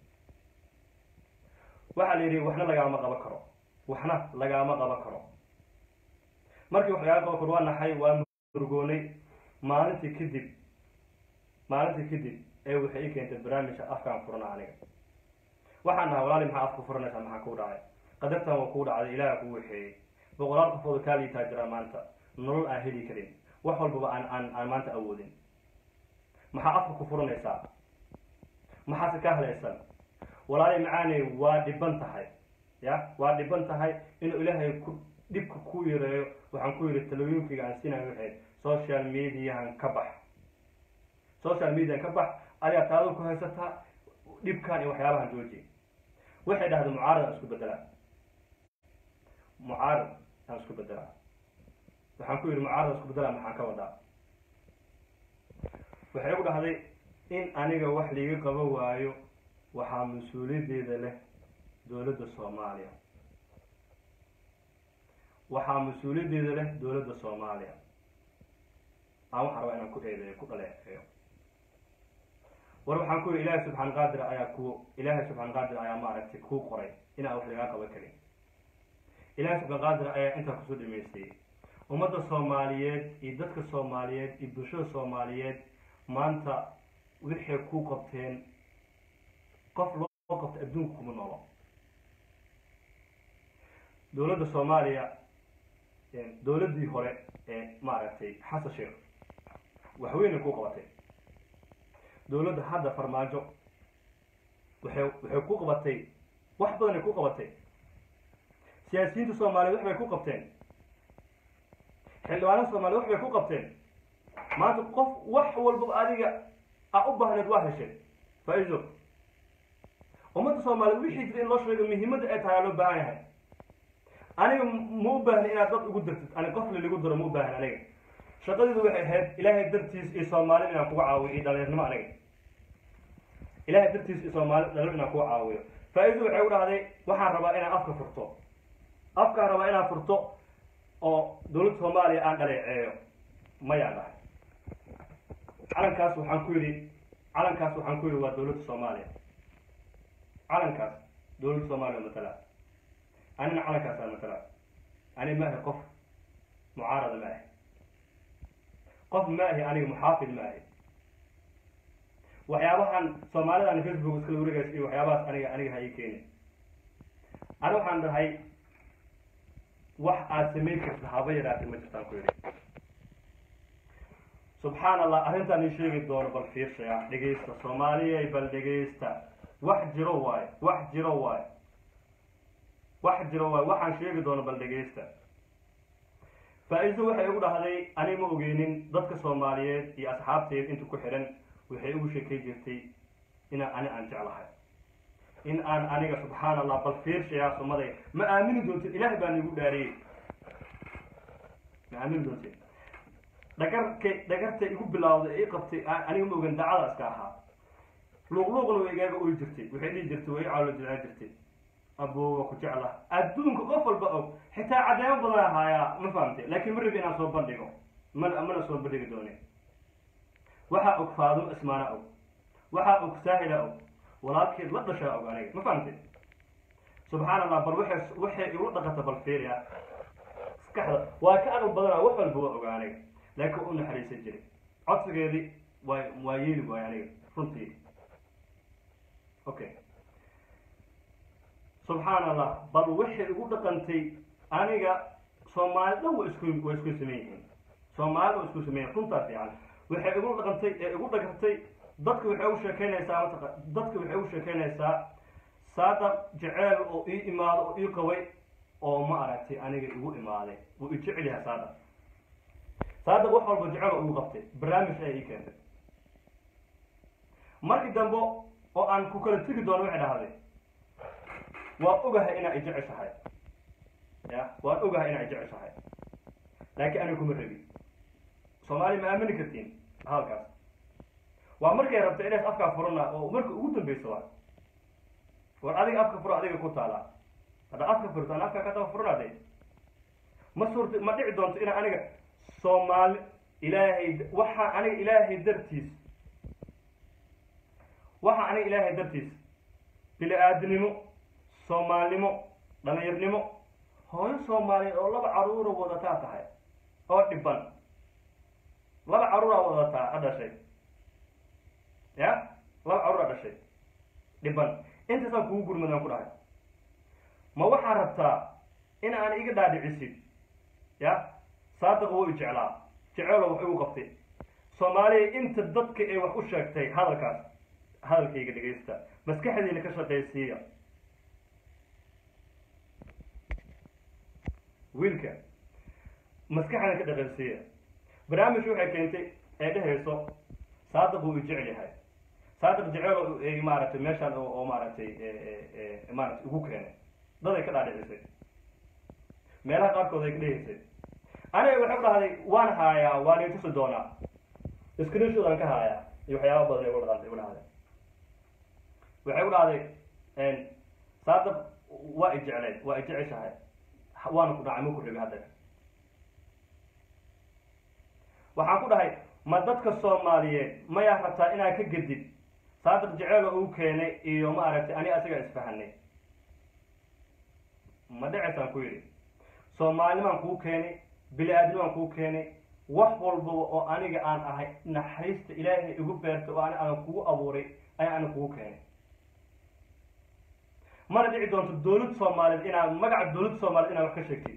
waxaa la yidhi waxna lagaama qaban karo waxna lagaama qaban karo markii wax lagaama qaban karo waa naxay waa murgoonay maalintii kadib maalintii kadib ee waxay ii keentay barnaamijka afkaan furana aniga waxaan dhahay walaali maxaa afka furanaysaa maxaa kuu dhacay qadartan waa kuu dhacday ilaaha kuu waxeeyey boqolaal qofooda kaa liitaa jiraa maanta nolol aan heli karin wax walbaba aan aan aan maanta awoodin maxaa afka ku furanaysaa maxaase ka hadlaysan walaali macaaney waa dhiban tahay ya waa dhiban tahay inuu ilaahay ku dhibka ku yareeyo waxaan ku yidhi talooyinkayga aan siinayo waxayd social mediahan ka bax social mediahan ka bax adigaa taado ku haysataa dhibkan iyo waxyaabahan jooji waxay dhahday mucaarad aan isku bedelaa mucaarad aan isku bedelaa waxaan ku yidhi mucaarad aan isku bedelaa maxaan ka wadaa waxay igu dhahday in aniga wax liiga qaban waayo waxaa mas-uuliyaddeeda leh dowladda soomaaliya waxaa mas-uuliyaddeeda leh dowladda soomaaliya aan waxaan rabaa inaan ku eedeeyo ku dhaleeceeyo war waxaan ku yidhi ilaahay subxaan qaadir ayaa ku ilaahay subxaan qaadir ayaa maaragtay kuu qoray inaan wax lagaa qaban karin ilaahay subxaan qaadir ayaa intaa kusoo dhameystay ummadda soomaaliyeed iyo dadka soomaaliyeed iyo bulshada soomaaliyeed maanta waxay ku qabteen qof loo qabta adduunka kuma noolo dowladda soomaaliya dowladdii hore ee maaragtay xasan sheekh waxweynay ku qabatay dowladda hadda farmaajo waxay waxay ku qabatay wax badanay ku qabatay siyaasiyiinta soomaaliyeed wax bay ku qabteen xildhibaanada soomaliya wax bay ku qabteen maanta qof wax walbaba adiga a u baahneed waa heshay faa-iido ummadda soomaaliyeed wixii jira in loo sheego muhiimadda ay tahay aa loo baahan yahay aniga ma u baahni inaad dad ugu dirtid ani qof laligu diro ma u baahni aniga shaqadeedu waxay ahayd ilaahay dartiis iyo soomaali inaan kuga caawiyo iyo dhalinyarnimo aniga ilaahay dartiis iyo soomaali dhalinyar inaan kuga caawiyo faa-iidu waxay u dhahday waxaan rabaa inaan afka furto afkaan rabaa inaan furto oo dowladda soomaaliya aan dhaleeceeyo mayaan dhahay calankaas waxaan ku yidhi calankaas waxaan ku yidhi waa dowladda soomaaliya calankaas dowladda soomaaliya matala anina calankaasaa matala ani ma ahi qof mucaarada ma ahi qof ma ahi aniga muxaafid ma ahi waxyaabahan soomaalidan facebook iskala wareegays iyo waxyaabahaas aniga aniga ha ii keeni ani waxaan dhahay wax aad samayn karta haba yaraatay ma jirtaan ku yidhi subxaan allah arrintaan ii sheegi doono bal fiirsaya dhegaysta soomaaliyay bal dhegaysta wax jiro waayo wax jiro waayo wax jiro waayo waxaan sheegi doono bal dhegaysta faa-iido waxay igu dhahday ani ma ogeynin dadka soomaaliyeed iyo asxaabteed inta ku xidhan waxay igu sheekay jirtay inaan ani aan jeclahay in aan aniga subxaan allah bal fiirshayaa sumaday ma aamini doontid ilaah baan igu dhaariyey ma aamini doontid dhagarkay dhagartay igu bilawday ii qabtay aniga ma ogan dacada iska ahaa luuqluuqna way igaaga oy jirtay waxay dhihi jirtay way cawlo jilcaa jirtay aboowa ku jecla adduunka qof walba og xitaa caddeemo badan ahaayaa ma fahamtay laakiin ma rabi inaan soo bandhigo mana mana soo bandhigi doonin waxaa og faadimo ismaana og waxaa og saahila og walaalkeed la dhashaa og aniga ma fahamtay subxaan allah bal waxay waxay igu dhaqata bal fiiriya maskaxda waa ka aqal badanaa wax walba waa og aniga laakiin u naxariisan jiray codsigeedii waa waa yeeli waayo aniga runtii okay subxaan allah bal waxay igu dhaqantay aniga soomaali dhan wa isku waa isku sameyn yihiin soomaalida waa isku sameyn runtaa fiican waxay igu dhaqantay ee igu dhagartay dadka waxay u sheekeynaysaa mataqa dadka waxay u sheekeynaysaa saadaq jeceel oo ii imaado oo ii qabay oo ma aragtay aniga igu imaaday wuu i jecel yahay saadaq saadaq wax walba jecel oo igu qabtay barnaamij ayaa ii keentay markii dambe oo aan ku kala tegi doono waxay dhahday waan ogahay inaa i jeceshahay ya waan ogahay inaa i jeceshahay laakiin aniga kuma rabi soomaaliya ma aamini kartiin halkaas waa markay rabta inays afkaa furana oo marka ugu dambeysa waa war adiga afka furo adiga ku taala hadda afka furto aan afka ka daba furanaday ma suurta ma dhici doonto inaa aniga soomaali ilaahay waxaa aniga ilaahay dartiis waxaa aniga ilaahay dartiis bini aadinimo soomaalnimo dhalinyarnimo hooyo soomaaliyeed oo laba caruura wadataa tahay oo dhiban laba caruuraa wadataa a dhashay ya laba caruuraa dhashay dhiban intaasaan kugu gurmadaan ku dhahay ma waxaa rabtaa in aan iga dhaadhicisid ya saadaqa wou i jeclaa jeceelo wax igu qabtay soomaaliya inta dadka ee wax u sheegtay hadalkaas hadalkayga dhegaysta maskaxdiina ka shaqaysiiya wiilka maskaxdiina ka dhaqaysiiya barnaamij waxay keentay ee dhehayso saadaq wuu i jecel yahay saadaq jeceel maaragtay meeshaan oo maaragtay maaragtay ugu keenay daday ka dhaadhicisay meelaha qaarkood ay ka dhehaysay aniga waxay ku dhahday waan haayaa waan itusi doonaa screenshot aan ka haayaa iyo waxyaaba badan igu dhahday igu dhahday waxay ku dhahday saadaq waa i jeclay waa i jeceshahay waana ku dhacay ma ku rabi hadda waxaan ku dhahay ma dadka soomaaliyeed mayaa rabtaa inaad ka gedid saadiq jeceel oo uu keenay iyo ma aragtay ani asiga isfahanay ma dhaceysaan ku yidhi soomaalinimaan kuu keenay bili-aadnimaan kuu keenay wax walbaba oo aniga aan ahay naxariista ilaahay igu beertay oo ani aan kugu abuuray ayaa ani kugu keenay mana dhici doonto dawlad soomaaliyeed inaad magaca dawladda soomaaliyed inaad wax ka sheegtid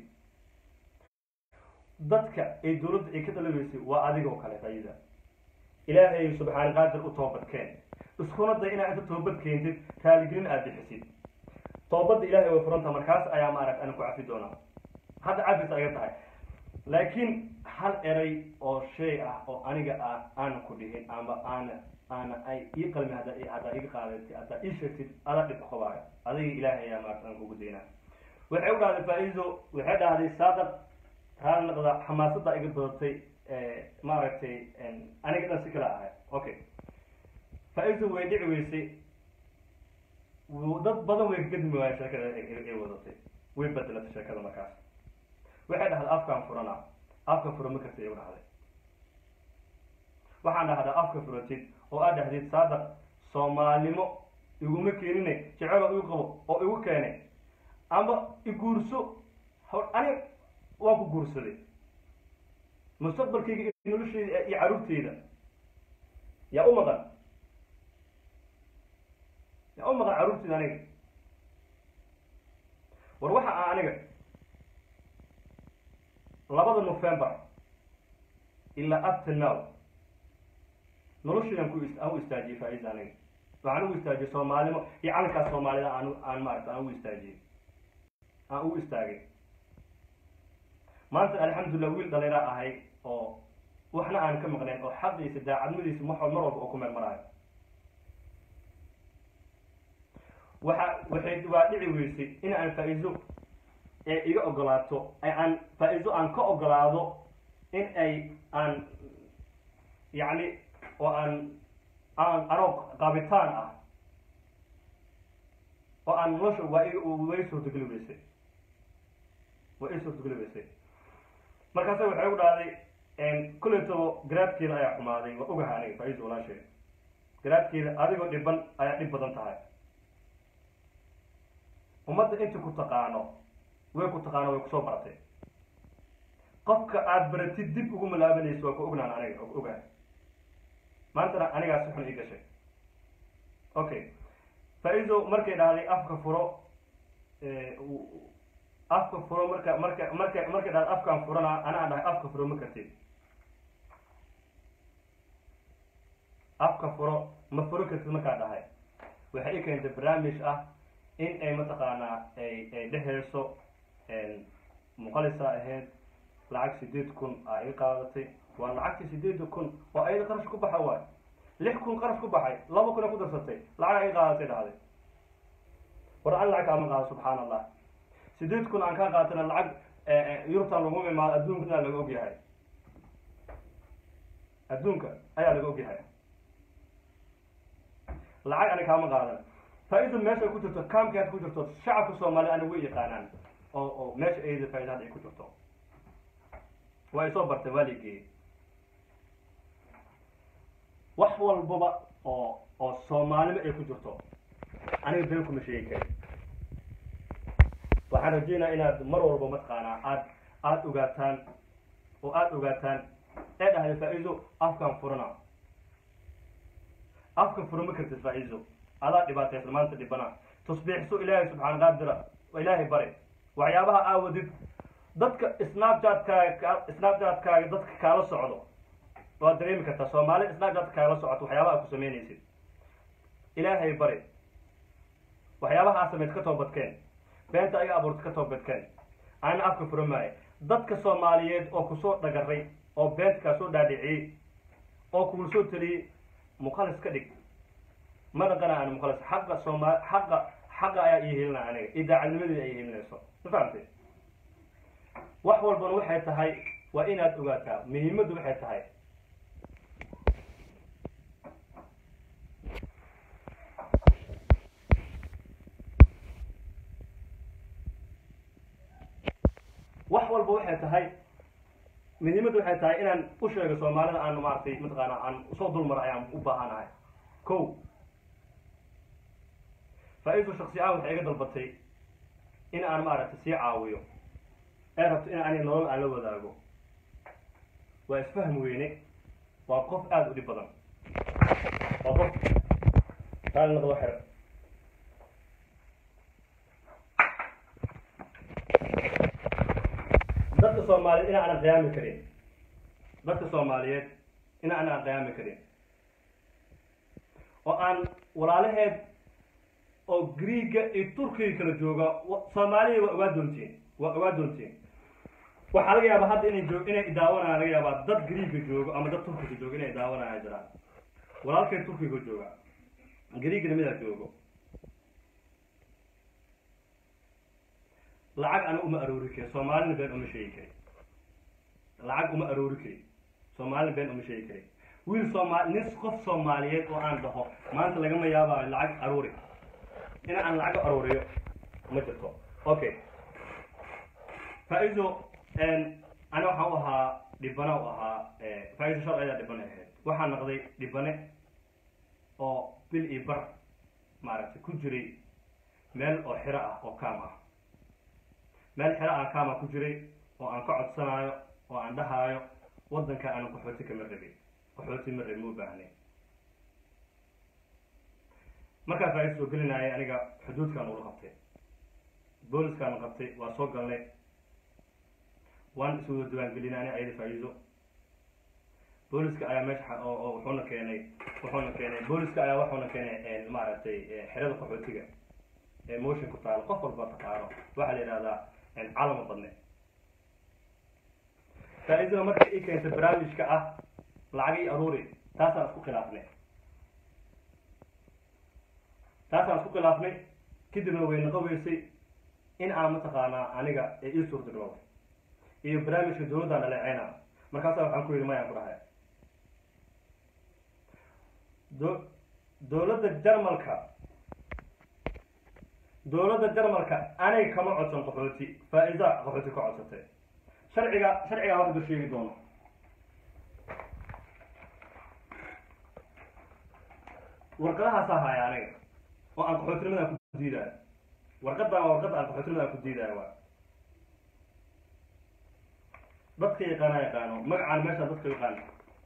dadka ay dawladda ay ka dalabeysay waa adigoo kale ayida ilaahay subxaana qaadir u toobad keen iskuna day inaad inta toobad keentid raaligelin aada bixisid toobadda ilahay way furanta markaas ayaa maaragt ana ku cafi doonaa hadda cafis aga tahay laakiin hal eray oo shay ah oo aniga ah aana ku dhihin amba aana aana ay ii qalmi hadda haddaa iga qaadatay haddaa ii sheegtid ada dhib qabaayo adiga ilaahay ayaa maarata aan kugu daynaa waxay u dhahday faa-iido waxay dhahday saadaq raali naqda xamaasadda iga badatay maaragtay aniga dhan si kala ahay okay faa-iido way dhici weysay dad badan way kagadmi waaya sheekada ay wadatay way bedelatay sheekada markaas waxay dhahday afkaan furana afka fura ma karta igu dhahday waxaan dhahdaa afka furatid oo aad dhahdid saadaq soomaalnimo iguma keenine jecelo igu qabo oo igu keenay amba iguurso aniga waan ku guursaday mustaqbalkayga iyo nolosheyda iyo caruurteyda yaa u maqan yaa u maqan caruurteyda aniga war waxa ah aniga labada november ilaa up to now noloshaydan ku aan u istaajiyey faa-iida aniga waxaan ugu istaajiyey soomaalnimo iyo calankaas soomaalida aan aan maarata aan ugu istaajiyey aan ugu istaagay maanta alxamdulillah wiil dhaliraa ahay oo waxna aan ka maqnayn oo xaqiisa daacadmadiisa ma mar walba oo ku meel maraayo waxa waxay waa dhici weysay in aan faa-iido ee iga ogolaato aan faa-iido aan ka ogolaado in ay aan yacni oo aan aan anoo qaabitaan ah oo aan nolosha waa i way suurtageli weysay waa i suurtageli weysay markaasa waxay u dhahday kuleytabo garaadkeeda ayaa xumaaday waa ogaha aniga faa-iida walaasheed garaadkeeda adigoo dhiban ayaa dhib badan tahay ummadda inta ku taqaano way ku taqaano way kusoo baratay qofka aada baratid dib ugu malaabanayso waa ku ognaan aniga og ogaan maantana anigaa si xun ii gashay okay faa-iido markay dhahday afka furo afka furo marka marka marka markay dhahday afkaan furana anaa dhahay afka furo ma kartid afka furo ma furo kartid markaa dhahay waxay i keentay barnaamij ah in ay mataqaanaa ay ay dheheyso muqalisa ahayd lacag sideed kun aa ii qaadatay waa lacagtii sideeda kun oo ayada qarash ku baxa waay lix kun qarash ku baxay laba kun a ku darsatay lacag ii qaadatay dhahday war an lacag kaama qaado subxaan allah sideed kun aan kaa qaatana lacag yurubtan lagu imaado adduunkana laga ogyahay adduunka ayaa laga ogyahay lacag ani kaama qaadan faa-iida meesha ku jirto kaamki aad ku jirto shacabka soomaaliya ani way yaqaanaan oo oo meesha ayada faa-ida hadda ay ku jirto waa isoo bartay waa ligeeyey wax walbaba oo oo soomaalima ay ku jirto aniga been kuma sheegi kari waxaan rajeynaa inaad mar walba mataqaanaa aad aada ogaataan oo aada ogaataan ee dhahday faa-iido afkaan furana afka furo ma kartid faa-iido adaa dhibaataysan maanta dhibana tusbiixso ilaahay subxaan qaadira ilaahay bare waxyaabaha aawadid dadka snapchat-kaaga snapchat-kaaga dadka kaala socdo waad dareemi kartaa soomaali snapchat kaala socoto waxyaabaha ku sameynaysid ilaahay bare waxyaabaha aa sameyd ka toobadkeen beenta aga abuurta ka toobadkeen ana afka furo maayo dadka soomaaliyeed oo kusoo dhagaray oo beenta kaa soo dhaadhiciyey oo kugu soo teliyey muqalis ka dhig ma dhaqana aan muqalis xaqa sooma xaqa xaqa ayaa ii helina aniga idaacadnimadeeda ay helinayso ma fahamtay wax walbana waxay tahay waa inaad ogaataa muhiimaddu waxay tahay wax walba waxay tahay muhiimaddu waxay tahay inaan u sheego soomaalida aan maaragtay mataqaana aan usoo dulmaro ayaan u baahanahay ko faa-iidu shaksi ahaan waxay iga dalbatay in aan maaragtay sii caawiyo ee rabto in ani nolol aan la wadaago waa isfahm weyne waa qof aada u dhib badan waa qof raali noqdo xer dadka soomaaliyeed in aanan qiyaami karin dadka soomaaliyeed in aanan qiyaami karin oo aan walaalaheed oo greega iyo turkiga kala jooga soomaaliya waa ogaa doontiin waa ogaa doontiin waxaa laga yaabaa hadda inay joog inay daawanayaan laga yaabaa dad greega joogo ama dad turkiga joogo inay daawanayaan jiraan walaalkay turkiga jooga greegana midaa joogo lacag ana uma aroori kari soomaalina been uma sheegi kari lacag uma aroori kari soomaalina been uma sheegi kari wiil soomaali nin qof soomaaliyeed oo aan dhaho maanta lagama yaabaayo lacag aroori in aan lacag arooriyo ma jirto okay faa-iido ani waxaan u ahaa dhibana u ahaa faa-iido shal ayaa dhibane ahayd waxaa noqday dhibane oo bil iyo bar maaragtay ku jiray meel oo xiro ah oo kaam ah meel xero aan kaama ku jiray oo aan ka codsanayo oo aan dhahaayo waddanka aanan qaxooti kama rabin qaxooti ma rabi ma u baahnay markaa faa-iida soo gelinayay aniga xuduudkaan ula qabtay booliskaan qabtay waa soo galnay waan is wada diwaangelinay ani ayada faa-iido booliska ayaa meesha oo oo wuxuuna keenay wuxuuna keenay booliska ayaa wuxuuna keenay maaragtay xerada qaxootiga ee motion ku taalo qof walba taqaano waxaa la yidhahdaa calama badne faa-iidada marka i keentay barnaamijka ah lacagii aruuri taasaan isku khilaafnay taasaan isku khilaafnay kadibna way naqoweysay in aan mataqaanaa aniga ee ii suurtagalowday iyo barnaamijka dawladdaan dhaleeceyna markaasaa waxaan ku yidhi mayaan ku dhahay do dawladda jarmalka dawladda jarmalka anay kama codsan qaxooti faa-iida qaxooti ka codsatay sharciga sharcigaa hadda sheegi doono warqadahaasaa haya aniga oo aan qaxootinimadan ku diidaayo warqadan waa warqadda aan qaxootinimadan ku diidaayo waa dadka yaqaana yaqaano magacaan meesha dadka yaqaana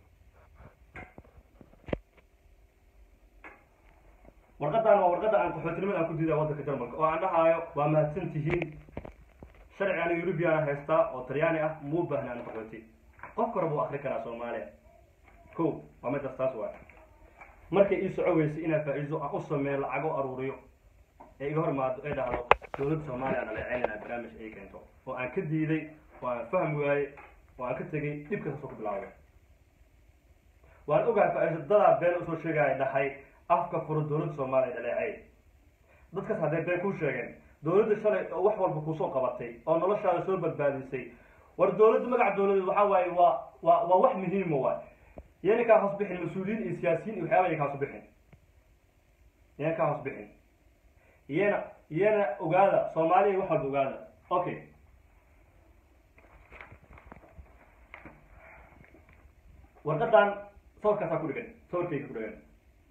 warqadan waa warqada aan qaxootinimada aan ku diidaa waddanka jarmalka oo aan dhahaayo waa mahadsan tihiin sharci ana eurubiana haystaa oo talyaani ah muu baahna aan qaxooti qof kora buu akri karaa soomaaliya ko waa midaas taas waay markay ii soco weysay inaa faa-iido aan u sameeyo lacago aruuriyo ee iga hormaado ee dhahdo dowladda soomaaliya aan aleeceynayna barnaamij ay keento oo aan ka diiday oo aan fahmi waayey oo aan ka tegay dhibka kasoo ku bilaawday waan ogahay faa-iido dadaa been usoo sheegaya dhahay afka furo dowladda soomaaliya dhaleecay dadkaas hadday been kuu sheegeen dowladda shalay oo wax walba kuusoo qabatay oo noloshaada soo badbaadisay war dowladda magaca dowladeed waxaa waaye waa waa waa wax muhiima waay yana kaa hoos bixin mas-uuliyiin iyo siyaasiyiin iyo waxyaaba ya kaa hoos bixin yana kaa hoos bixin iyana iyana ogaada soomaaliya wax walba ogaada okay warqadan sawirkaasaa ku dhigan sawirkayga ku dhigan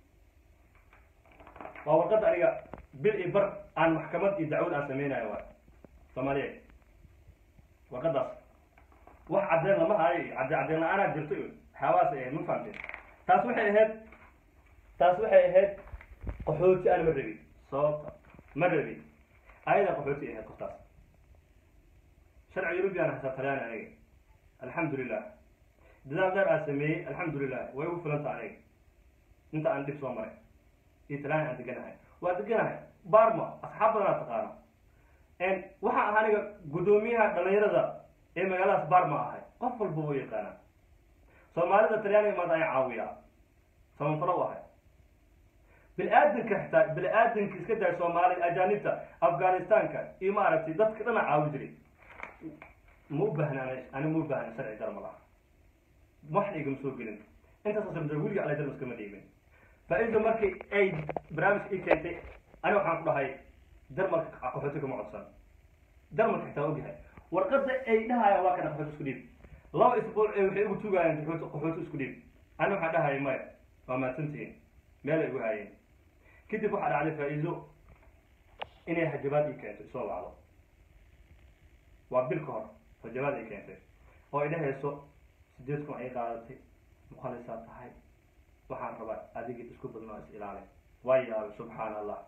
waa warqadda aniga bil iyo bar aan maxkamad iyo dacwad aan sameynayo waay soomaaliya warqadaas wax cadeen lama hayo iyo cadde cadeen la-aanaa jirto iyo waxyaabahaas ay ahayd ma fahamteen taas waxay ahayd taas waxay ahayd qaxooti aan ma rabin sababta ma rabin ayadaa qaxooti ahayd qoftaas sharci yurubiyan hasaa talyaani aniga alxamdulilah dadaal dheer aan sameeyey alxamdulilah way ugu filanta aniga inta aan dhib soo maray iyo talyaani aan deganahay waa deganahay barma asxaab badanaa taqaano waxaa ahaa aniga guddoomiyaha dhalinyarada ee magaaladaas barma ahay qof walba wuu yaqaanaa soomaalida talyaaniga maanta ayaa caawiyaa samafalo u ahay bini-aadanka xitaa bini-aadanka iska daay soomaalida ajaanibta afghanistanka iyo maaragtay dadka dhana caawi jiray ma u baahna ani ma u baahna sharci jarmal ah waxna igama soo gelin intaasoo samjir weliga ala jarmal iskama dhiibin faa-ida markii ay barnaamijka ii keentay ani waxaan ku dhahay jarmalka qaxooti kama codsan jarmalka xitaa ogyahay warqada ay dhahayaan waa kana qaxooti isku dhiib laba isbuuc ee waxay igu tugaayeen qaxooti qaxooti isku dhiib ani waxaa dhahaya maya waa mahadsantihiin meel ay igu haayeen kadib waxaa dhacday faa-iido inay hajabaad ii keento isoo wacdo waa bil ka hor hajabaad ay keentay oo ay dhahayso sideed kun ay qaadatay mukhalisaa tahay waxaan rabaa adiga isku badnoo is ilaali waa yaabay subxaan allah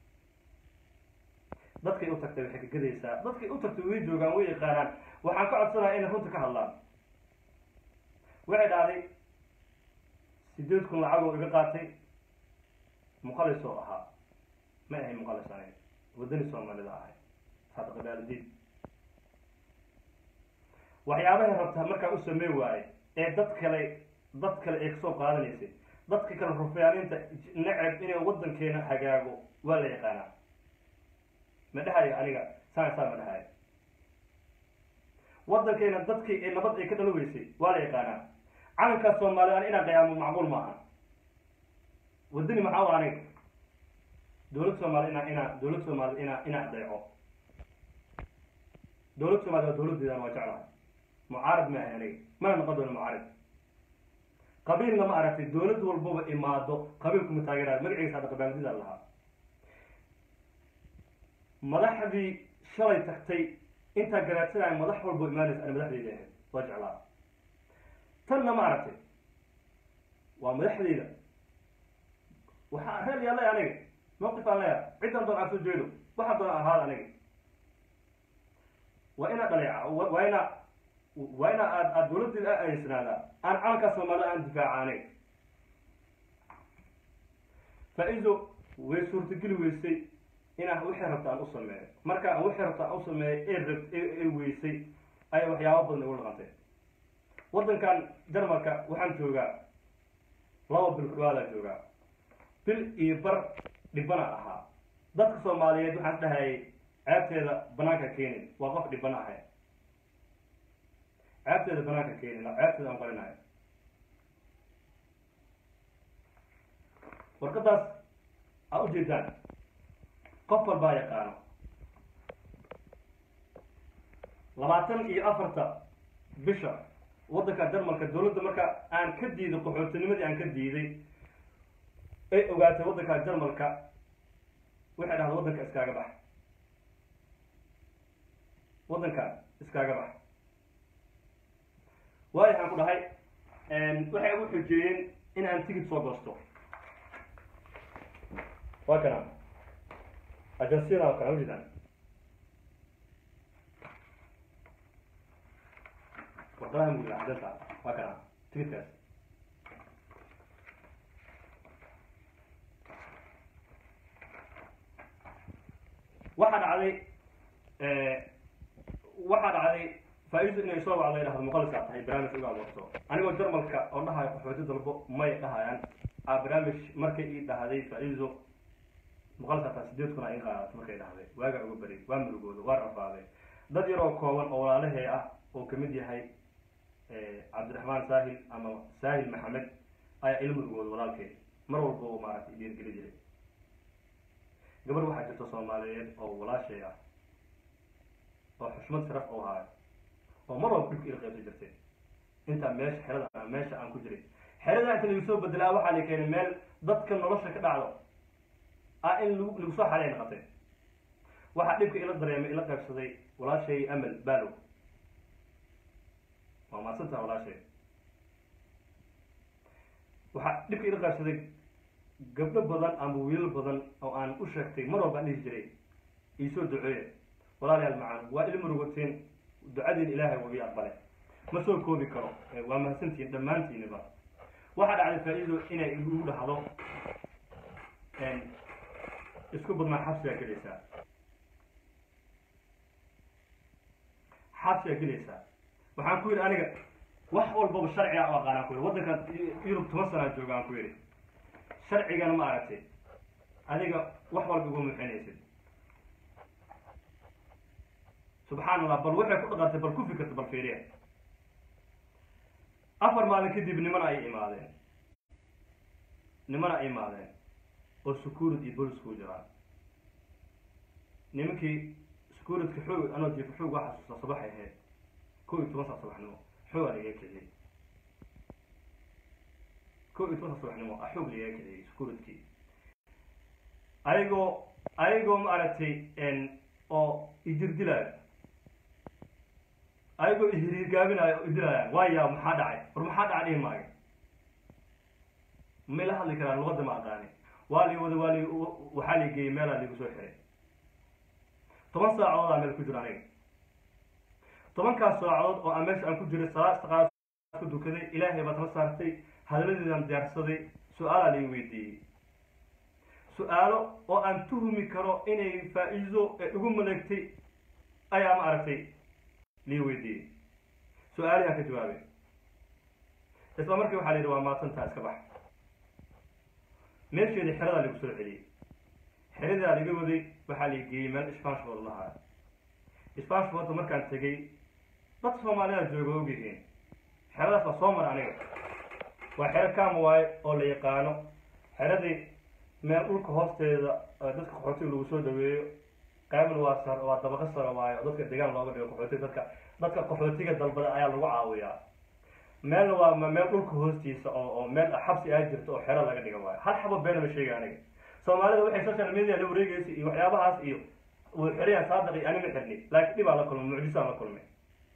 dadkay u tagtay waxay ka gadaysaa dadkay u tagtay way joogaan way yaqaanaan waxaan ka codsanaya inay runta ka hadlaan waxay dhahday sideed kun lacagoo iga qaatay muqalis oo ahaa ma ahay muqalis aniga wadani soomaalida ahay saadaqadaalidiin waxyaabahay rabtaa markaa u samey waaye ee dad kale dad kale ay kasoo qaadanaysay dadka kale rufyaaninta neceb inay waddankeena hagaago waa la yaqaanaa ma dhahayo aniga saan saa ma dhahayo waddankeena dadkii ee nabad ay ka dhalo weysay waa la yaqaanaa calankaas soomaaliya an inaan qayaamo macquul maaha wadani maxaa wa aniga dowlad soomaaliya inaa inaa dowlad soomaaliya inaa inaa adeeco dowlad soomaliya waa dowladdeedan waa jeclahay mucaarad ma ahay aniga mana noqon doono mucaarad qabiilna ma aragtay dowlad walbaba imaado qabiilkuma taageerayo magaciisa hadda qabaaldida lahaa madaxdii shalay tagtay intaa garaadsanaya madax walbo imaanaysa ani madaxdeyda ahayd waa jeclaa tanna ma aragtay waa madaxdeyda waxaa reel yaa leeya aniga mawqif aan leeya ciddan doon aan soo jeedo waxaa doon ahaada aniga waa inaa dhaleeca waa inaa waa inaa aad aad dowladdeeda a adeysanaada aan calankaa soomaalida aan difaaca aniga faa-ido way suurtageli weysay inaan wixii rabta aan u sameeyo marka aan wixii rabta aan u sameeyo ee rabt ee weysay ayay waxyaaba badan igu dhaqantay waddankan jarmalka waxaan joogaa laba bil ku dhawaadaa joogaa bil iyo bar dhibana ahaa dadka soomaaliyeed waxaan dhahayay ceebteeda banaanka keenin waa qof dhibana ahay ceebteeda banaanka keenin ceebteeda aan qarinayo warqadaas aa ujeedaan qof walbaa yaqaano labaatan iyo afarta bisha waddanka jarmalka dowladda marka aan ka diiday qaxootinimadii aan ka diiday ay ogaatay waddanka jarmalka waxay dhahda waddanka iskaaga bax waddanka iskaaga bax waayo waxaan ku dhahay waxay ugu xujeeyeen in aan tigid soo goosto waa kana ajansiyada waa kana ujeedaan warqadaha mugla cadanta waa kana tigidkaas waxaa dhacday waxaa dhacday faa-iidu inay soo wacdo ay dhahdo muqalisaa tahay barnaamij uga abuurto anigoo jarmalka oo dhahayo qaxooti dalbo may dhahayaan a barnaamij markay ii dhahday faa-iidu muqalisaa tahay sideed kun a ii qaadato markay dhahday waagaa uga beri waa murugooda waa rafaaday dad yaroo kooban oo walaalahee ah oo kamid yahay cabdiraxmaan saahil ama saahil maxamed ayaa ila murugooda walaalkeed mar walba oo maaragtay dhiirgeli jiray gabar waxaa jirta soomaaliyeed oo walaashay ah oo xushmad sharaf oo haayo oo mar walba dhibka ila qaybsan jirtay intaa meesha xerada meesha aan ku jiray xerada inta lagu soo bedelaa waxaa la keenay meel dadka nolosha ka dhacdo ah in lagu lagu soo xareyn qabtay waxaa dhibka ila dareemay ila qaybsaday walaashay amal balow waa maadsantaha walaashay waxaa dhibka ila qaybsaday gabdho badan ama wiilal badan oo aan u sheegtay mar walba aan dhihi jiray iisoo duceeya walaalayaal macaan waa ila murugoteen ducadiin ilaahay waa ii aqbale ma soo koobi karo waa mahadsantihiin dhammaantiiniba waxaa dhacday faa-iido inay igu dhahdo isku badnaa xabsigaa gelaysaa xabsigaa gelaysaa waxaan ku yidhi aniga wax walbaba sharciga u aqaanaan ku yidhi waddankan yurub toban sanaa jooga aan ku yidhi sharcigana ma aragtay adiga wax walba igu muxinaysid subxaan allah bal waxay ku dhaqantay bal ku fikirta bal fiiriya afar maalin kadib nimana ay imaadeen nimana ay imaadeen oo securid iyo bolis ku jiraan nimankii securidka xoog anoo jiifo xoog waa xasuusta sabaxay ahayd kow iyo toban saa sabaxnimo xoog aa lagaga kiciyey kow iyo toban saa sabaxnimo a xoog lagaga kiciyey securidkii ayagoo ayagoo ma aragtay oo ijirdilaayo ayagoo ihiriirgaabinaayo oo idilaayaan waayaa maxaa dhacay war maxaa dhaca dhihi maayo may la hadli karaan luqadda ma aqaani waa li wada waa li waxaa la geeyey meelaa ligu soo xiray toban saacadoodaa meel ku jiro aniga tobankaas saacadood oo aan meesha aan ku jiray salaad istaqaas ku dukaday ilaahay baad la saartay hadaladeedaan diyaarsaday su-aalaa lai weydiiyey su-aalo oo aan tuhmi karo inay faa-iido ee igu maleegtay ayaa ma aragtay lii weydiiyey su-aalihaan ka jawaabay isla markii waxaa la yidhi waa maasantaa iska bax meesheedii xeradaa lagu soo celiyey xeradaa laga waday waxaa la geeyey meel isbaanshbood lahaa isbaanshboodka markaan tegey dad soomaaliyaa jooga ogyihiin xeradaas waa soo mara aniga waa xero kaama waaye oo la yaqaano xeradii meel dhulka hoosteeda dadka qaxootiga lagu soo dhaweeyo qaybna waa sar waa dabaqo sara waayo oo dadka degaan looga dhigo qaxootiga dadka dadka qaxootiga dalbada ayaa lagu caawiyaa meelna waa meel dhulka hoostiisa oo oo meel xabsi aa jirto oo xero laga dhiga waayo hal xabo beena ma sheega aniga soomaalida waxay social media la wareegaysa iyo waxyaabahaas iyo wuu xirayaan saadaq iyo anima xirni laakiin dhibaa la kulmay mucjisaan la kulmay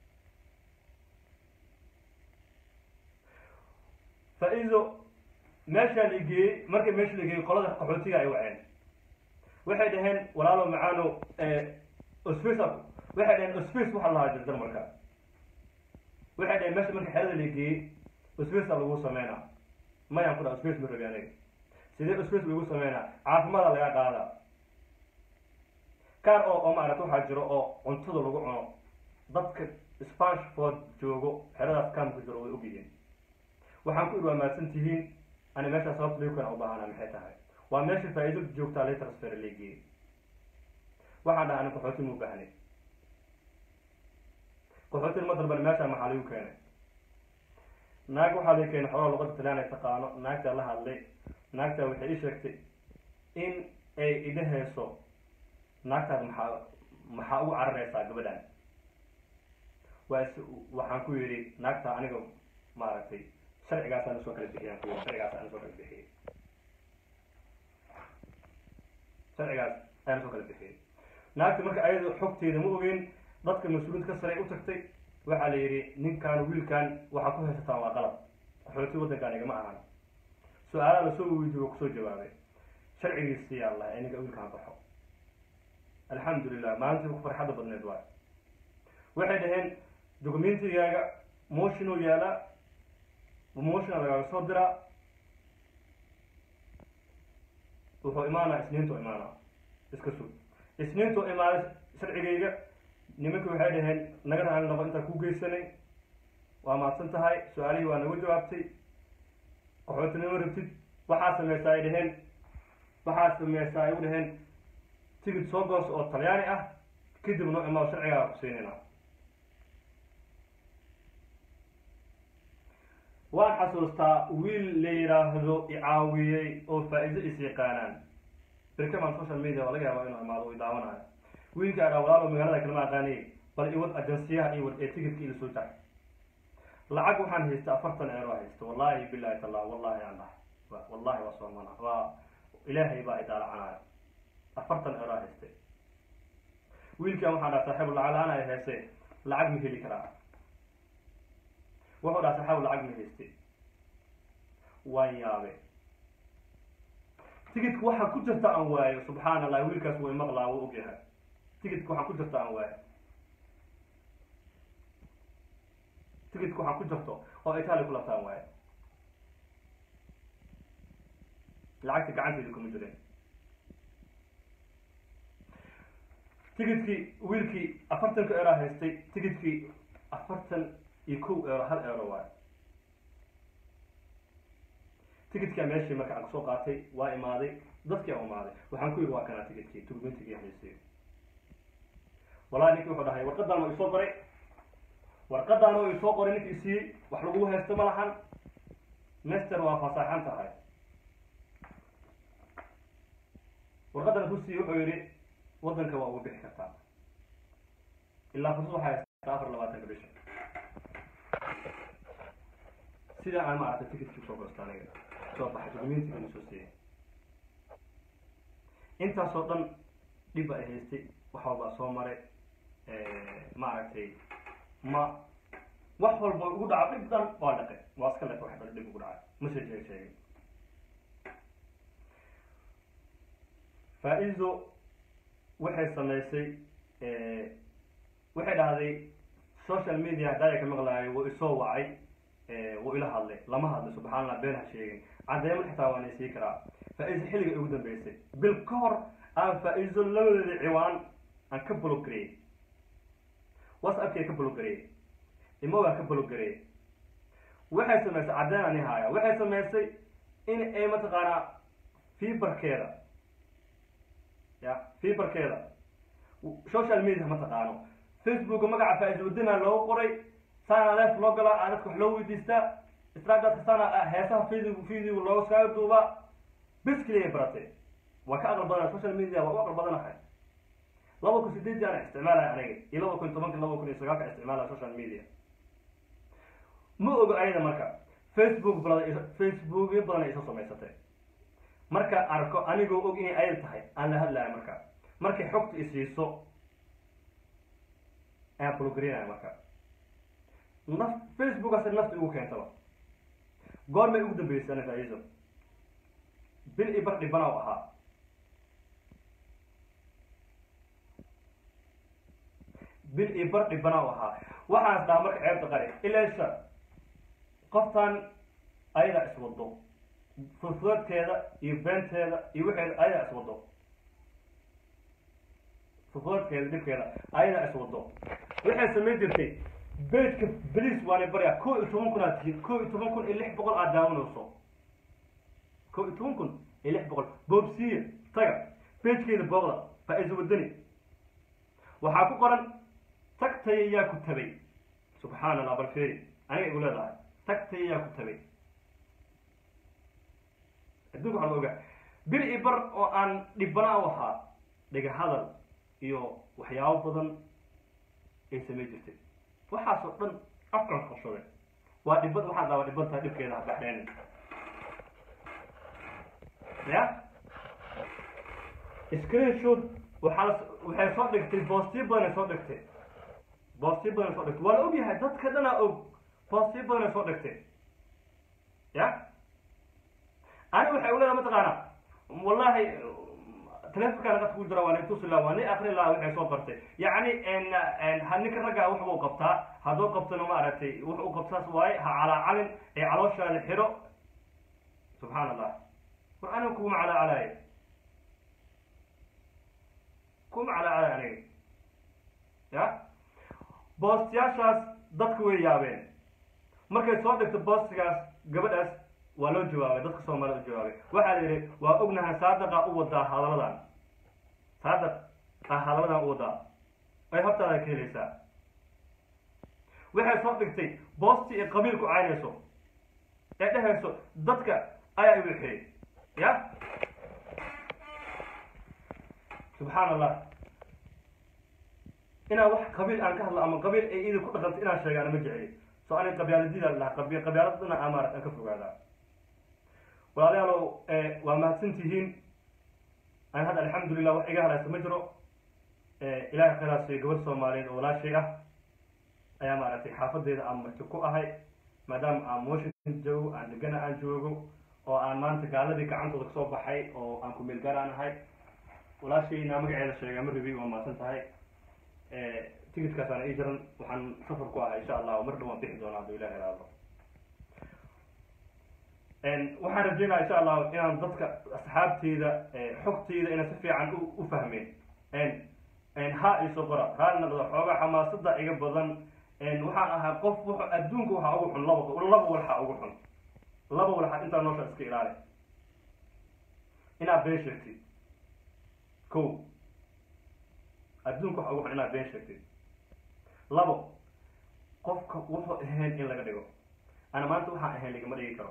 faa-iido meeshaa la geeyey markii meesha la geeyey qolada qaxootiga ay waceen waxay dhaheen walaalo macaano ospace waxay dhaheen ospace waxaa lahaa jirta marka waxay dhaheen meesha marka xerada la geeyey ospace a lagu sameynaa mayaan ku dhaha ospace ma rabi aniga sidee ospace lagu sameynaa caafimaada laga qaada kaar oo oo maaragta waxaa jiro oo cuntada lagu cuno dadka spanshford joogo xeradaas kaamka jiro way ogyihiin waxaan ku idhi waa mahadsan tihiin ani meeshaa sababta liukana u baahana maxay tahay waa meesha faa-iido joogtaa lay transfer leegiyey waxaan dhaha ani qaxootin mu baahnay qaxootin ma dalban meeshaa maxaa lagu keenay naag waxaa laga keenay xogaa luqada talaan ay taqaano naagtaa la hadlay naagtaa waxay ii sheegtay in ay idhahayso naagtaas maxaa maxaa ugu cararaysaa gabadhan waa is waxaan ku yidhi naagtaa aniga maaragtay sharcigaasaan usoo kala bixiyaan ku yidhi sharcigaasaan usoo kala bixiyay sharcigaas ayaan usoo kala bixiyay naagta marka ayada xogteeda ma ogeyn dadka mas-uuliinta ka sare u tagtay waxaa la yidhi ninkan wiilkan waxaa ku haysataan waa qalab qaxooti waddankan igama ahan su-aalaha lasoo weydiiy waa kusoo jawaabay sharcigiisii yaa lahay ninka wiilkaan baxo alxamdulilah maalintii ku farxadda badneed waay waxay dhaheen documentigaaga motion oo yaala motiona lagaaga soo diraa wuxuu imaanaa isniintuu imaanaa iska sug isniintuu imaaday sharcigayga nimanki waxay dhaheen naga raali noqo intaan ku geysanay waa mahadsan tahay su-aalihii waa nagu jawaabtay qaxootinimo rabtid waxaa sameysaa ay dhaheen waxaa sameysaa ay u dhaheen tigid soo goos oo talyaani ah kadib noo imaado sharcigaa kusiinayna waan xasuustaa wiil la yidhaahdo icaawiyey oo faa-iido is yaqaanaan berkaman social media waa laga yaaba inuu imaado u daawanayo wiilka adhaa walaalo magaalada kalama aqaanay bal iwad ajansiyaha iwad ee tigidka ila soo jar lacag waxaan haysta afartan eero haysta wallahi bilahi tala wallahi allah wallahi waa soomana waa ilaahay baa idaalacanaayo afartan eero haystay wiilkan waxaan dhaha saaxiib lacag-la-aan ay heese lacag ma heli karaa wuxuu dhaha saaxiib lacag ma hayste waan yaabe tigidka waxaa ku jirta aan waayo subxaan allah wiilkaas way maqlaa wuu ogyahay tigidka waxaa ku jirta aan waayo tigidka waxaa ku jirto oo italia ku labtaan waayo lacagta gacanteeda kuma jireen tigidkii wiilkii afartanka eero haystay tigidkii afartan iyo kow eero hal eero waayo tigidkaa meeshii marka aan kusoo qaatay waa imaaday dadkii aan imaaday waxaan ku yidhi waa kanaa tigidkii turmentigii haystay wallahi ninki wuxuu dhahay warqadan waa isoo qoray warqadan oo isoo qoray ninka isiiyey wax lagu haysto ma lahan master waa fasaaxan tahay warqadan kusiiyey wuxuu yidhi waddanka waa uga bixi kartaa ilaa fursad waxaa haystaa afar labaatanka bisha sidaa aan maaragtay ticketkii usoo gosta aniga soo baxay documentigana soo siiyay intaasoo dhan dhib ay haystay wax walbaa soo maray maaragtay ma wax walba ugu dhaca dhib dhan waa dhaqay waa iska lek wax dhan dhib ugu dhacay ma soo sheeg sheegin faa-iido waxay samaysay waxay dhahday social media haddaaya ka maqlaayo wuu isoo wacay wuu ila hadlay lama hadlay subxaa allah been ha sheegin caddeemo xitaa waan isii karaa faa-iido xilliga ugu dambeysay bil ka hor aan faa-iido labadeeda ciwaan aan ka blogareeyey whatsappkii ka blogareeyey imogaan ka blogareeyey waxay samaysay caddeen ani haaya waxay samaysay in ay mataqaanaa fiberkeeda ya fiberkeeda social media ma taqaano facebooka magaca faa-iido wadana loogu qoray saana leef loo galaa aa dadka wax loo weydiistaa snapchat saana heesaha video video looga saaga duubaa bes keliya baratay waa ka aqal badana social media waa u aqal badanahay laba kun sideedii ana isticmaalaya aniga iyo laba kun tobanka laba kun iyo sagaalka isticmaalaya social media ma ogo ayada marka facebook badan facebookyo badan ay isoo samaysatay marka arko anigoo og inay ayada tahay aan la hadlaya marka markay xogta isiiso ayaan blogarinaya marka naf facebookaasi nafta igu keentaba goormay ugu dambeysay ana faa-iido bil i bar dhibana u ahaa bil iyo bar dhibana u ahaa waxaan is dhahaa marka ceebta qari ilaasha qoftan ayadaa iswado fufuadkeeda iyo beenteeda iyo waxeeda ayadaa iswado fufuadkeeda dhibkeeda ayadaa iswado waxay samayn jirtay beedka beliis waana baryaa ko iyo toban kun aad tihiin ko iyo toban kun iyo lix boqol aad daawanayso ko iyo toban kun iyo lix boqol boobsiya taga beejkeeda booqda faa-iiso wadani waxaa ku qoran tagtaya yaa ku tabay subxaana allah bal feri aniga igu leedahay tagtaya yaa ku tabay adduunka waxaa la ogaa bil i bar oo aan dhibana u ahaa dhega hadal iyo waxyaabo badan ay samayn jirtay waxaasoo dhan afkan qabsaday waa dhibad waxaad dhaaba dhiban tahay dhibkeeda habaxdheen ya screenshot waxaa waxay soo dhigtay boostiyo badanay soo dhigtay boostiyo badan soo dhigtay waa la og yahay dadka dhanaa og boostiyo badanay soo dhigtay ya ani waxay u leedahay mataqaana wallahi telefonkaan qadka ku jira waa ni tusi laha waa ni akri laha waxay soo qortay yacni ha ninka raggaa wax buu qabtaa hadduu qabtana ma aragtay wax u qabtaas waaye ha calaacalin ee calooshaada xiro subxaan allah war aniga kuma calaacalaayo kuma calaacalaayo aniga ya boostiyaashaas dadka way yaabeen markay soo dhigto boostigaas gabadhaas waa loo jawaabay dadka soomaalida u jawaabay waxaa la yidhi waa ognahay saadaqa u wadaa hadaladan saadaq ah hadaladan u wadaa ay hortaada ka helaysaa waxay soo dhigtay boosti ee qabiil ku caynayso ee dhehayso dadka ayaa iwixiyey ya subxaan allah inaan wax qabiil aan ka hadlo ama qabiil ay idin ku dhaqantay inaan sheegaana ma jeceli so ani qabyaaladida lahaa qabi qabyaaladana amaara aan ka fogaadaa walaalayaalow waa mahadsan tihiin an hadda alxamdulilah wax iga halaysa ma jiro ilahay khayraasiyo gabadh soomaaliyeed oo walaashay ah ayaa maaragtay xaafadeeda aan marti ku ahay maadaama aan washington joogo aan degana aan joogo oo aan maanta gaaladii gacantooda kasoo baxay oo aan ku meel gaaraan ahay walaashayna magaceeda sheegaa ma rabi waa mahadsan tahay ticitkaasaan ii jiran waxaan safar ku ahay insha allah mar dhow waan bixi doonaa hadduu ilahi ilaado waxaan rajeynaya insha allahu inaan dadka asxaabteyda xogteyda inaan si fiican u fahmeen ha iso qora raali naqda xoogaa xamaasada iga badan waxaan ahaa qof w adduunka waxaa ugu xun laba laba walxaa ugu xun laba walxaa intaa noosha iska ilaali inaad been sheegtid ko adduunka waxa ugu xun inaad been sheegtid labo qofka wuxuu ahayn in laga dhigo ana maanta waxaan ahayn lagama dhigi karo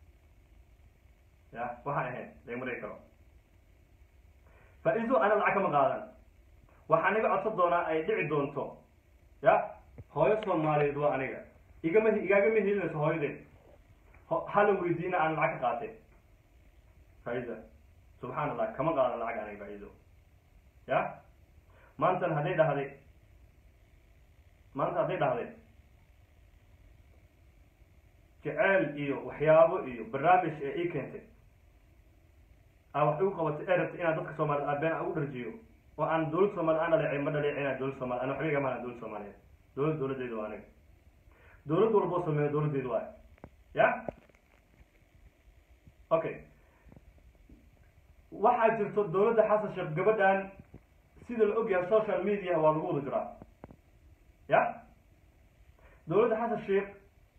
ya waxaan ahayn lagama dhigi karo faa-iido ana lacag kama qaadan waxaan iga codsan doonaa ay dhici doonto ya hooyo soomaaliyeed waa aniga igama igaagama helinayso hooyadeed hala weydiina aan lacag ka qaatay faa-iida subxaan allah kama qaadan lacag aniga faa-iido ya maantan hadday dhahday maanta hadday dhahday jeceel iyo waxyaabo iyo barnaamij ee ii keentay aa wax igu qabatay ee rabtay inaan dadka soomaaliyed aabeen aan u dharjiyo oo aan dowlad soomaliya aan dhaleecin ma dhaleecina dowlad soomaliya ana waxba igama dowlad soomaaliyeed dowlad dowladdeedu waa aniga dowlad walboo sameeyo dowladdeedu waay ya okay waxaa jirto dowladda xasan sheekh gabadhan sida la ogyahay social media waa lagu wada jiraa ya dowladda xasan sheekh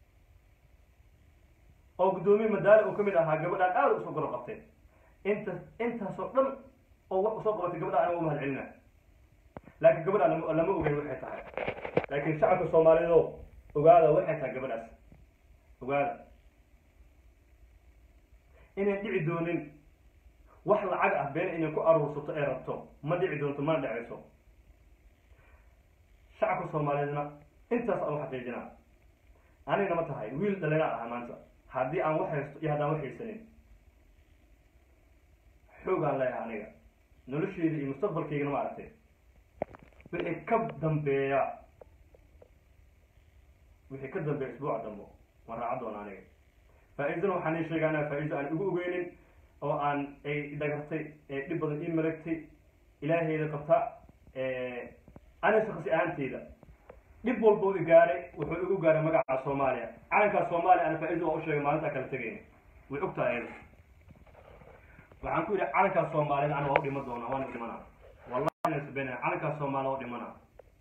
oo guddoomiye madaale uu kamid ahaa gabadhaan aada usoo golo qabtay inta intaasoo dhan oo wax usoo qabatay gabadha aniga umahad celina laakiin gabadha lama lama ogeyn waxay tahay laakiin shacabka soomaaliyeed oo ogaada waxay tahay gabadhaas ogaada inayn dhici doonin wax lacag ah been inay ku aruursato ee rabto ma dhici doonto mana dheceyso shacabka soomaaliyeedna intaas aan u xaqiijinaa anigna ma tahay wiil dhalinaa aha maanta haddii aan wax haysto iyo haddaan wax haysanin xoogaan leeyahay aniga nolosheyda iyo mustaqbalkaygana ma aragtay wixii ka dambeeya wixii ka dambeeya isbuuca dambo waan raaca doona aniga faa-iidana waxaan ii sheegaa anaga faa-iido aan igu ogeynin oo aan ay dhagartay ee dhib badan ii malagtay ilaaheyda qabta ana shaksi ahaanteyda dhib walboo i gaaray wuxuu igu gaaray magaca soomaaliya calankaa soomaaliya ana faa-iida waa u sheegay maalintaa kala tegayna way ogtahay ayada waxaan ku yidhi calankaa soomaaliyed ana waa u dhima doonaa waana dhimanaa wallahi nasbena calankaa soomaaliya waa dhimanaa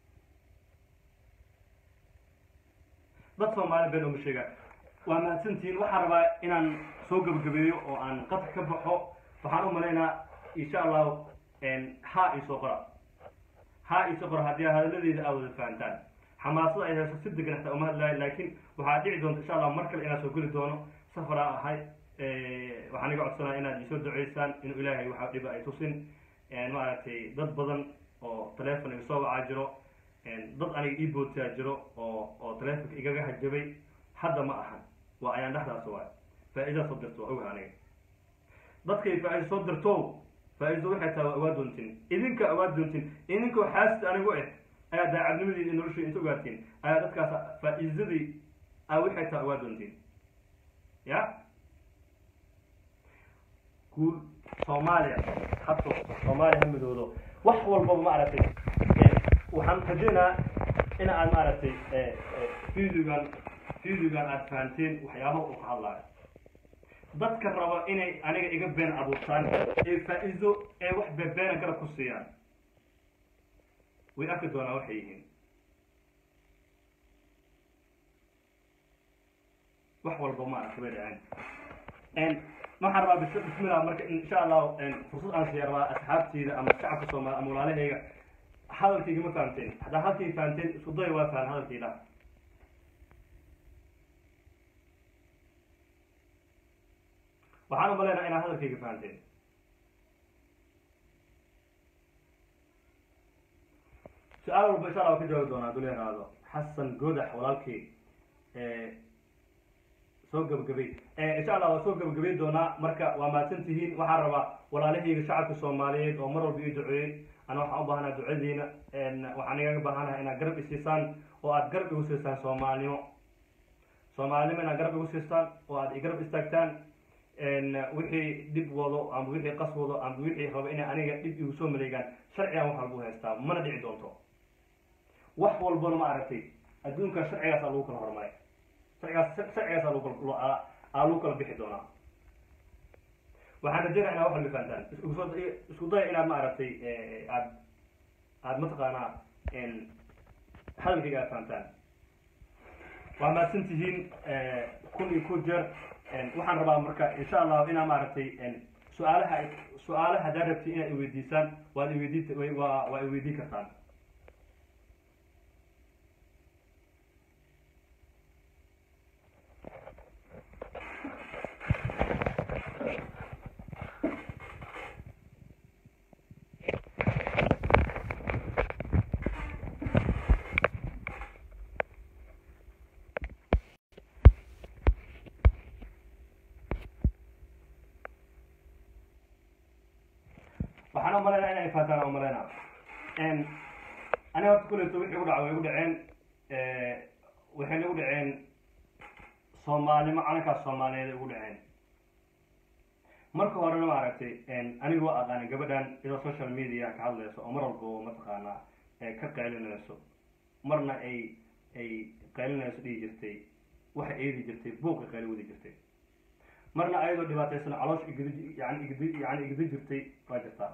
dad soomaaliya been uma sheegaa waa mahadsantihiin waxaan rabaa inaan soo gebagabeeyo oo aan qadka ka baxo waxaan u malaynaa insha allahu ha isoo qora ha isoo qora haddii hadalladeeda aad wada fahantaan xamaasada ay hayso si degan hataa uma hadlaayo laakiin waxaa dhici doonta insha allah mar kale inaan soo geli doono safaraa ahay waxaan iga codsanaya inaad isoo duceysaan inuu ilaahay waxa dhiba ay tusin maaragtay dad badan oo teleefon iga soo wacaa jiro dad aniga ii bootaa jiro oo oo teleefonka igaga hajabay hadda ma ahan waa ayaan dhexdaas waay faa-iida soo dirto waa ogaha aniga dadkay faa-iida soo dirto faa-iido waxay tahay waa ogaa doontin idinka ogaa doontin idinkoo xaasid anigu eh ayaa daacadnimadii iyo noloshii inta ogaatiin ayaa dadkaas faa-iidadii aa waxay taa ogaa doontiin ya guul soomaaliya habto soomaaliya ha midoodo wax walbaba maaragtay waxaan rajaynayaa in aad maaragtay videogan videogan aad fahanteen waxyaabaha uu ka hadlaayo dadka raba inay aniga iga been abuurtaan ee faa-iido ee wax bebeena garab ku siiyaan way arki doonaan waxay yihiin wax walba maaragtay bay dhaceen waxaan rabaa bis bismillah marka insha allahu fursad aan siya rabaa asxaabteyda ama shacabka soomaali ama walaalahayga hadalkayga ma fahamteen haddaa halkay fahamteen isku daya waa fahan hadalkayda waxaan umaleynaa inaad hadalkayga fahamteen su-aal walba insha allah waa ka jawaabi doonaa dul yaraado xasan godax walaalkay soo gabagabay insha allah waa soo gabagabay doonaa marka waa mahadsan tihiin waxaan rabaa walaalahayga shacabka soomaaliyeed oo mar walba ii duceeyey ana waxaan u baahanaha ducadiina waxaan igaga baahanaha inaad garab isiisaan oo aad garab igu siistaan soomaalinimo soomaalinimo inaad garab igu siistaan oo aad igarab istaagtaan wixii dhib wado ama wixii qas wado ama wixii rabo inay aniga dhib igu soo maleegaan sharcigan wax walba haystaa mana dhici doonto wax walbana ma aragtay adduunka sharcigaasa lagu kala hormaray sharcigaas sharcigaasa lagu kala aa lagu kala bixi doonaa waxaan rajaynaa inaad wax walba fahantaan iskusoo isku daya inaad ma aragtay aad aad mataqaanaa hadalkayga aad fahantaan waa mahadsan tihiin kun iyo ku jeer waxaan rabaa marka insha allahu inaa maaragtay su-aalaha su-aalaha haddaad rabti inaad iweydiisaan waad iweydii waa waa iweydiin kartaan waxaan umalaynaa inay faataan umalaynaa aniga horta kuleyto wixii u dhaca way u dhaceen waxayna u dhaceen soomaalnimo calankaas soomaaliyeed ugu dhaceen marka horena ma aragtay aniga waa aqaanay gabadhan iyadoo social media ka hadlayso oo mar walba mataqaanaa ka qaylinayso marna ay ay qaylinayso dhihi jirtay waxa eedi jirtay buuqa qayli wadi jirtay marna ayadoo dhibaataysan caloosh igdi yani igdi yani igdi jirtay waa jirtaa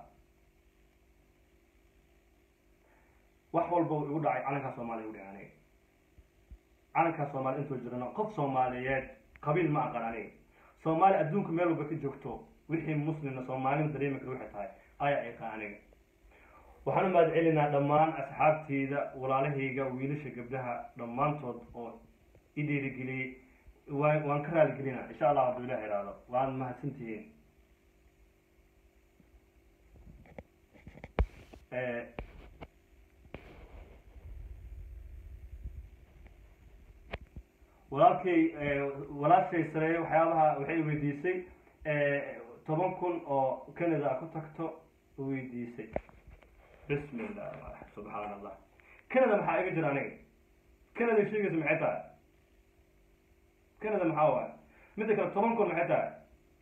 wax walba igu dhacay calankaa soomaaliya igu dhacay aniga calankaa soomaaliya intoo jirano qof soomaaliyeed qabiil ma aqan aniga soomaaliya adduunka meel walba ka joogto wixii muslimna soomaalida dareemi kara waxay tahay ayaa iqaan aniga waxaan u mahad celinaa dhammaan asxaabteyda walaalahayga wiilasha gabdhaha dhammaantood oo i dhiirigeliyey waan waan ka raaligelinaa insha allah hadduu ilah ihahdo waad mahadsantihiin walaalkay walaashay sareeye waxyaabaha waxay weydiisay toban kun oo canada ku tagto weydiisay bismi llah subxaan allah canada maxaa iga jira aniga canada sheegaysa maxay tahay canada maxaa waay midda kale toban kun maxay tahay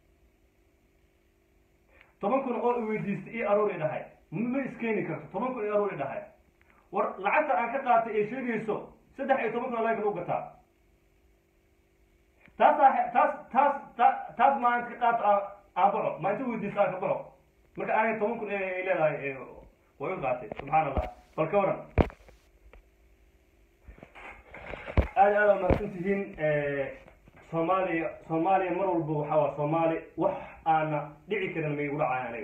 toban kun oo iweydiistay io aruur i dhahay ma iskeeni karto toban kun io aruur i dhahay war lacagta aan ka qaatay ee sheegayso saddex iyo toban kun oo laga lagu gataa taasaa taas taas ta taas maalinta ka qaato aan baxo maalinta weydiista aan ka baxo marka aanay toban kun ay leedahay way u qaatay subxaan allah bal ka waran aada aada umahadsan tihiin soomaaliya soomaaliya mar walba waxaa waa soomaali wax aana dhici karin may igu dhacayan aniga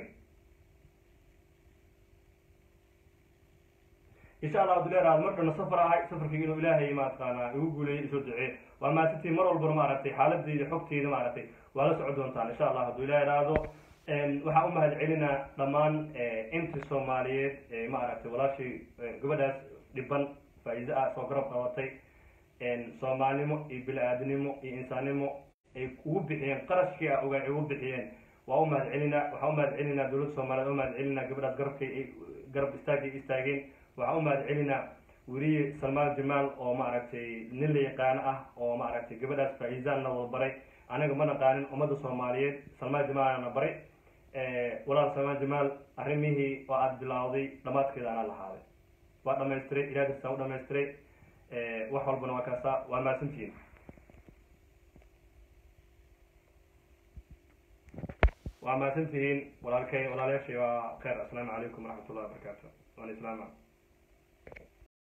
insha allah abduleeraad mar dhana safar ahay safarkayga inuu ilaahay mataqaanaa igu guuleeyay isoo duceey waa mahadsantihiin mar walbana maaragtay xaaladayda xogteyda maaragtay waa la socon doontaan insha allah hadduu ilaah iraahdo waxaan u mahad celinaa dhammaan inti soomaaliyeed maaragtay walaashay gabadhaas dhiban faa-iide ah soo garab qabatay soomaalnimo iyo bili-aadnimo iyo insaannimo ay ugu bixiyeen qarashkii a ogaa ay ugu bixiyeen waa u mahad celinaa waxaan u mahad celinaa dowladda soomaliyeed u mahad celinaa gabadhaas garabkay ay garab istaagay istaageen waxaan u mahad celinaa weriye salmaan jamaal oo maaragtay nin la yaqaano ah oo maaragtay gabadhaas faa-iisaanna wada baray anaga ma naqaanin ummadda soomaaliyeed salmaan jamaalana baray walaal salmaan jamaal arrimihii oo aada bilawday dhamaadkeeda anaa lahaaday waa dhamaystiray ilaah kastaan u dhamaystiray wax walbana waa kaasa waa mahadsantihiin waa mahadsantihiin walaalkay walaalayaashay waa khayr assalaamu calaykum waraxmat ullahi wabarakaatu waan islaama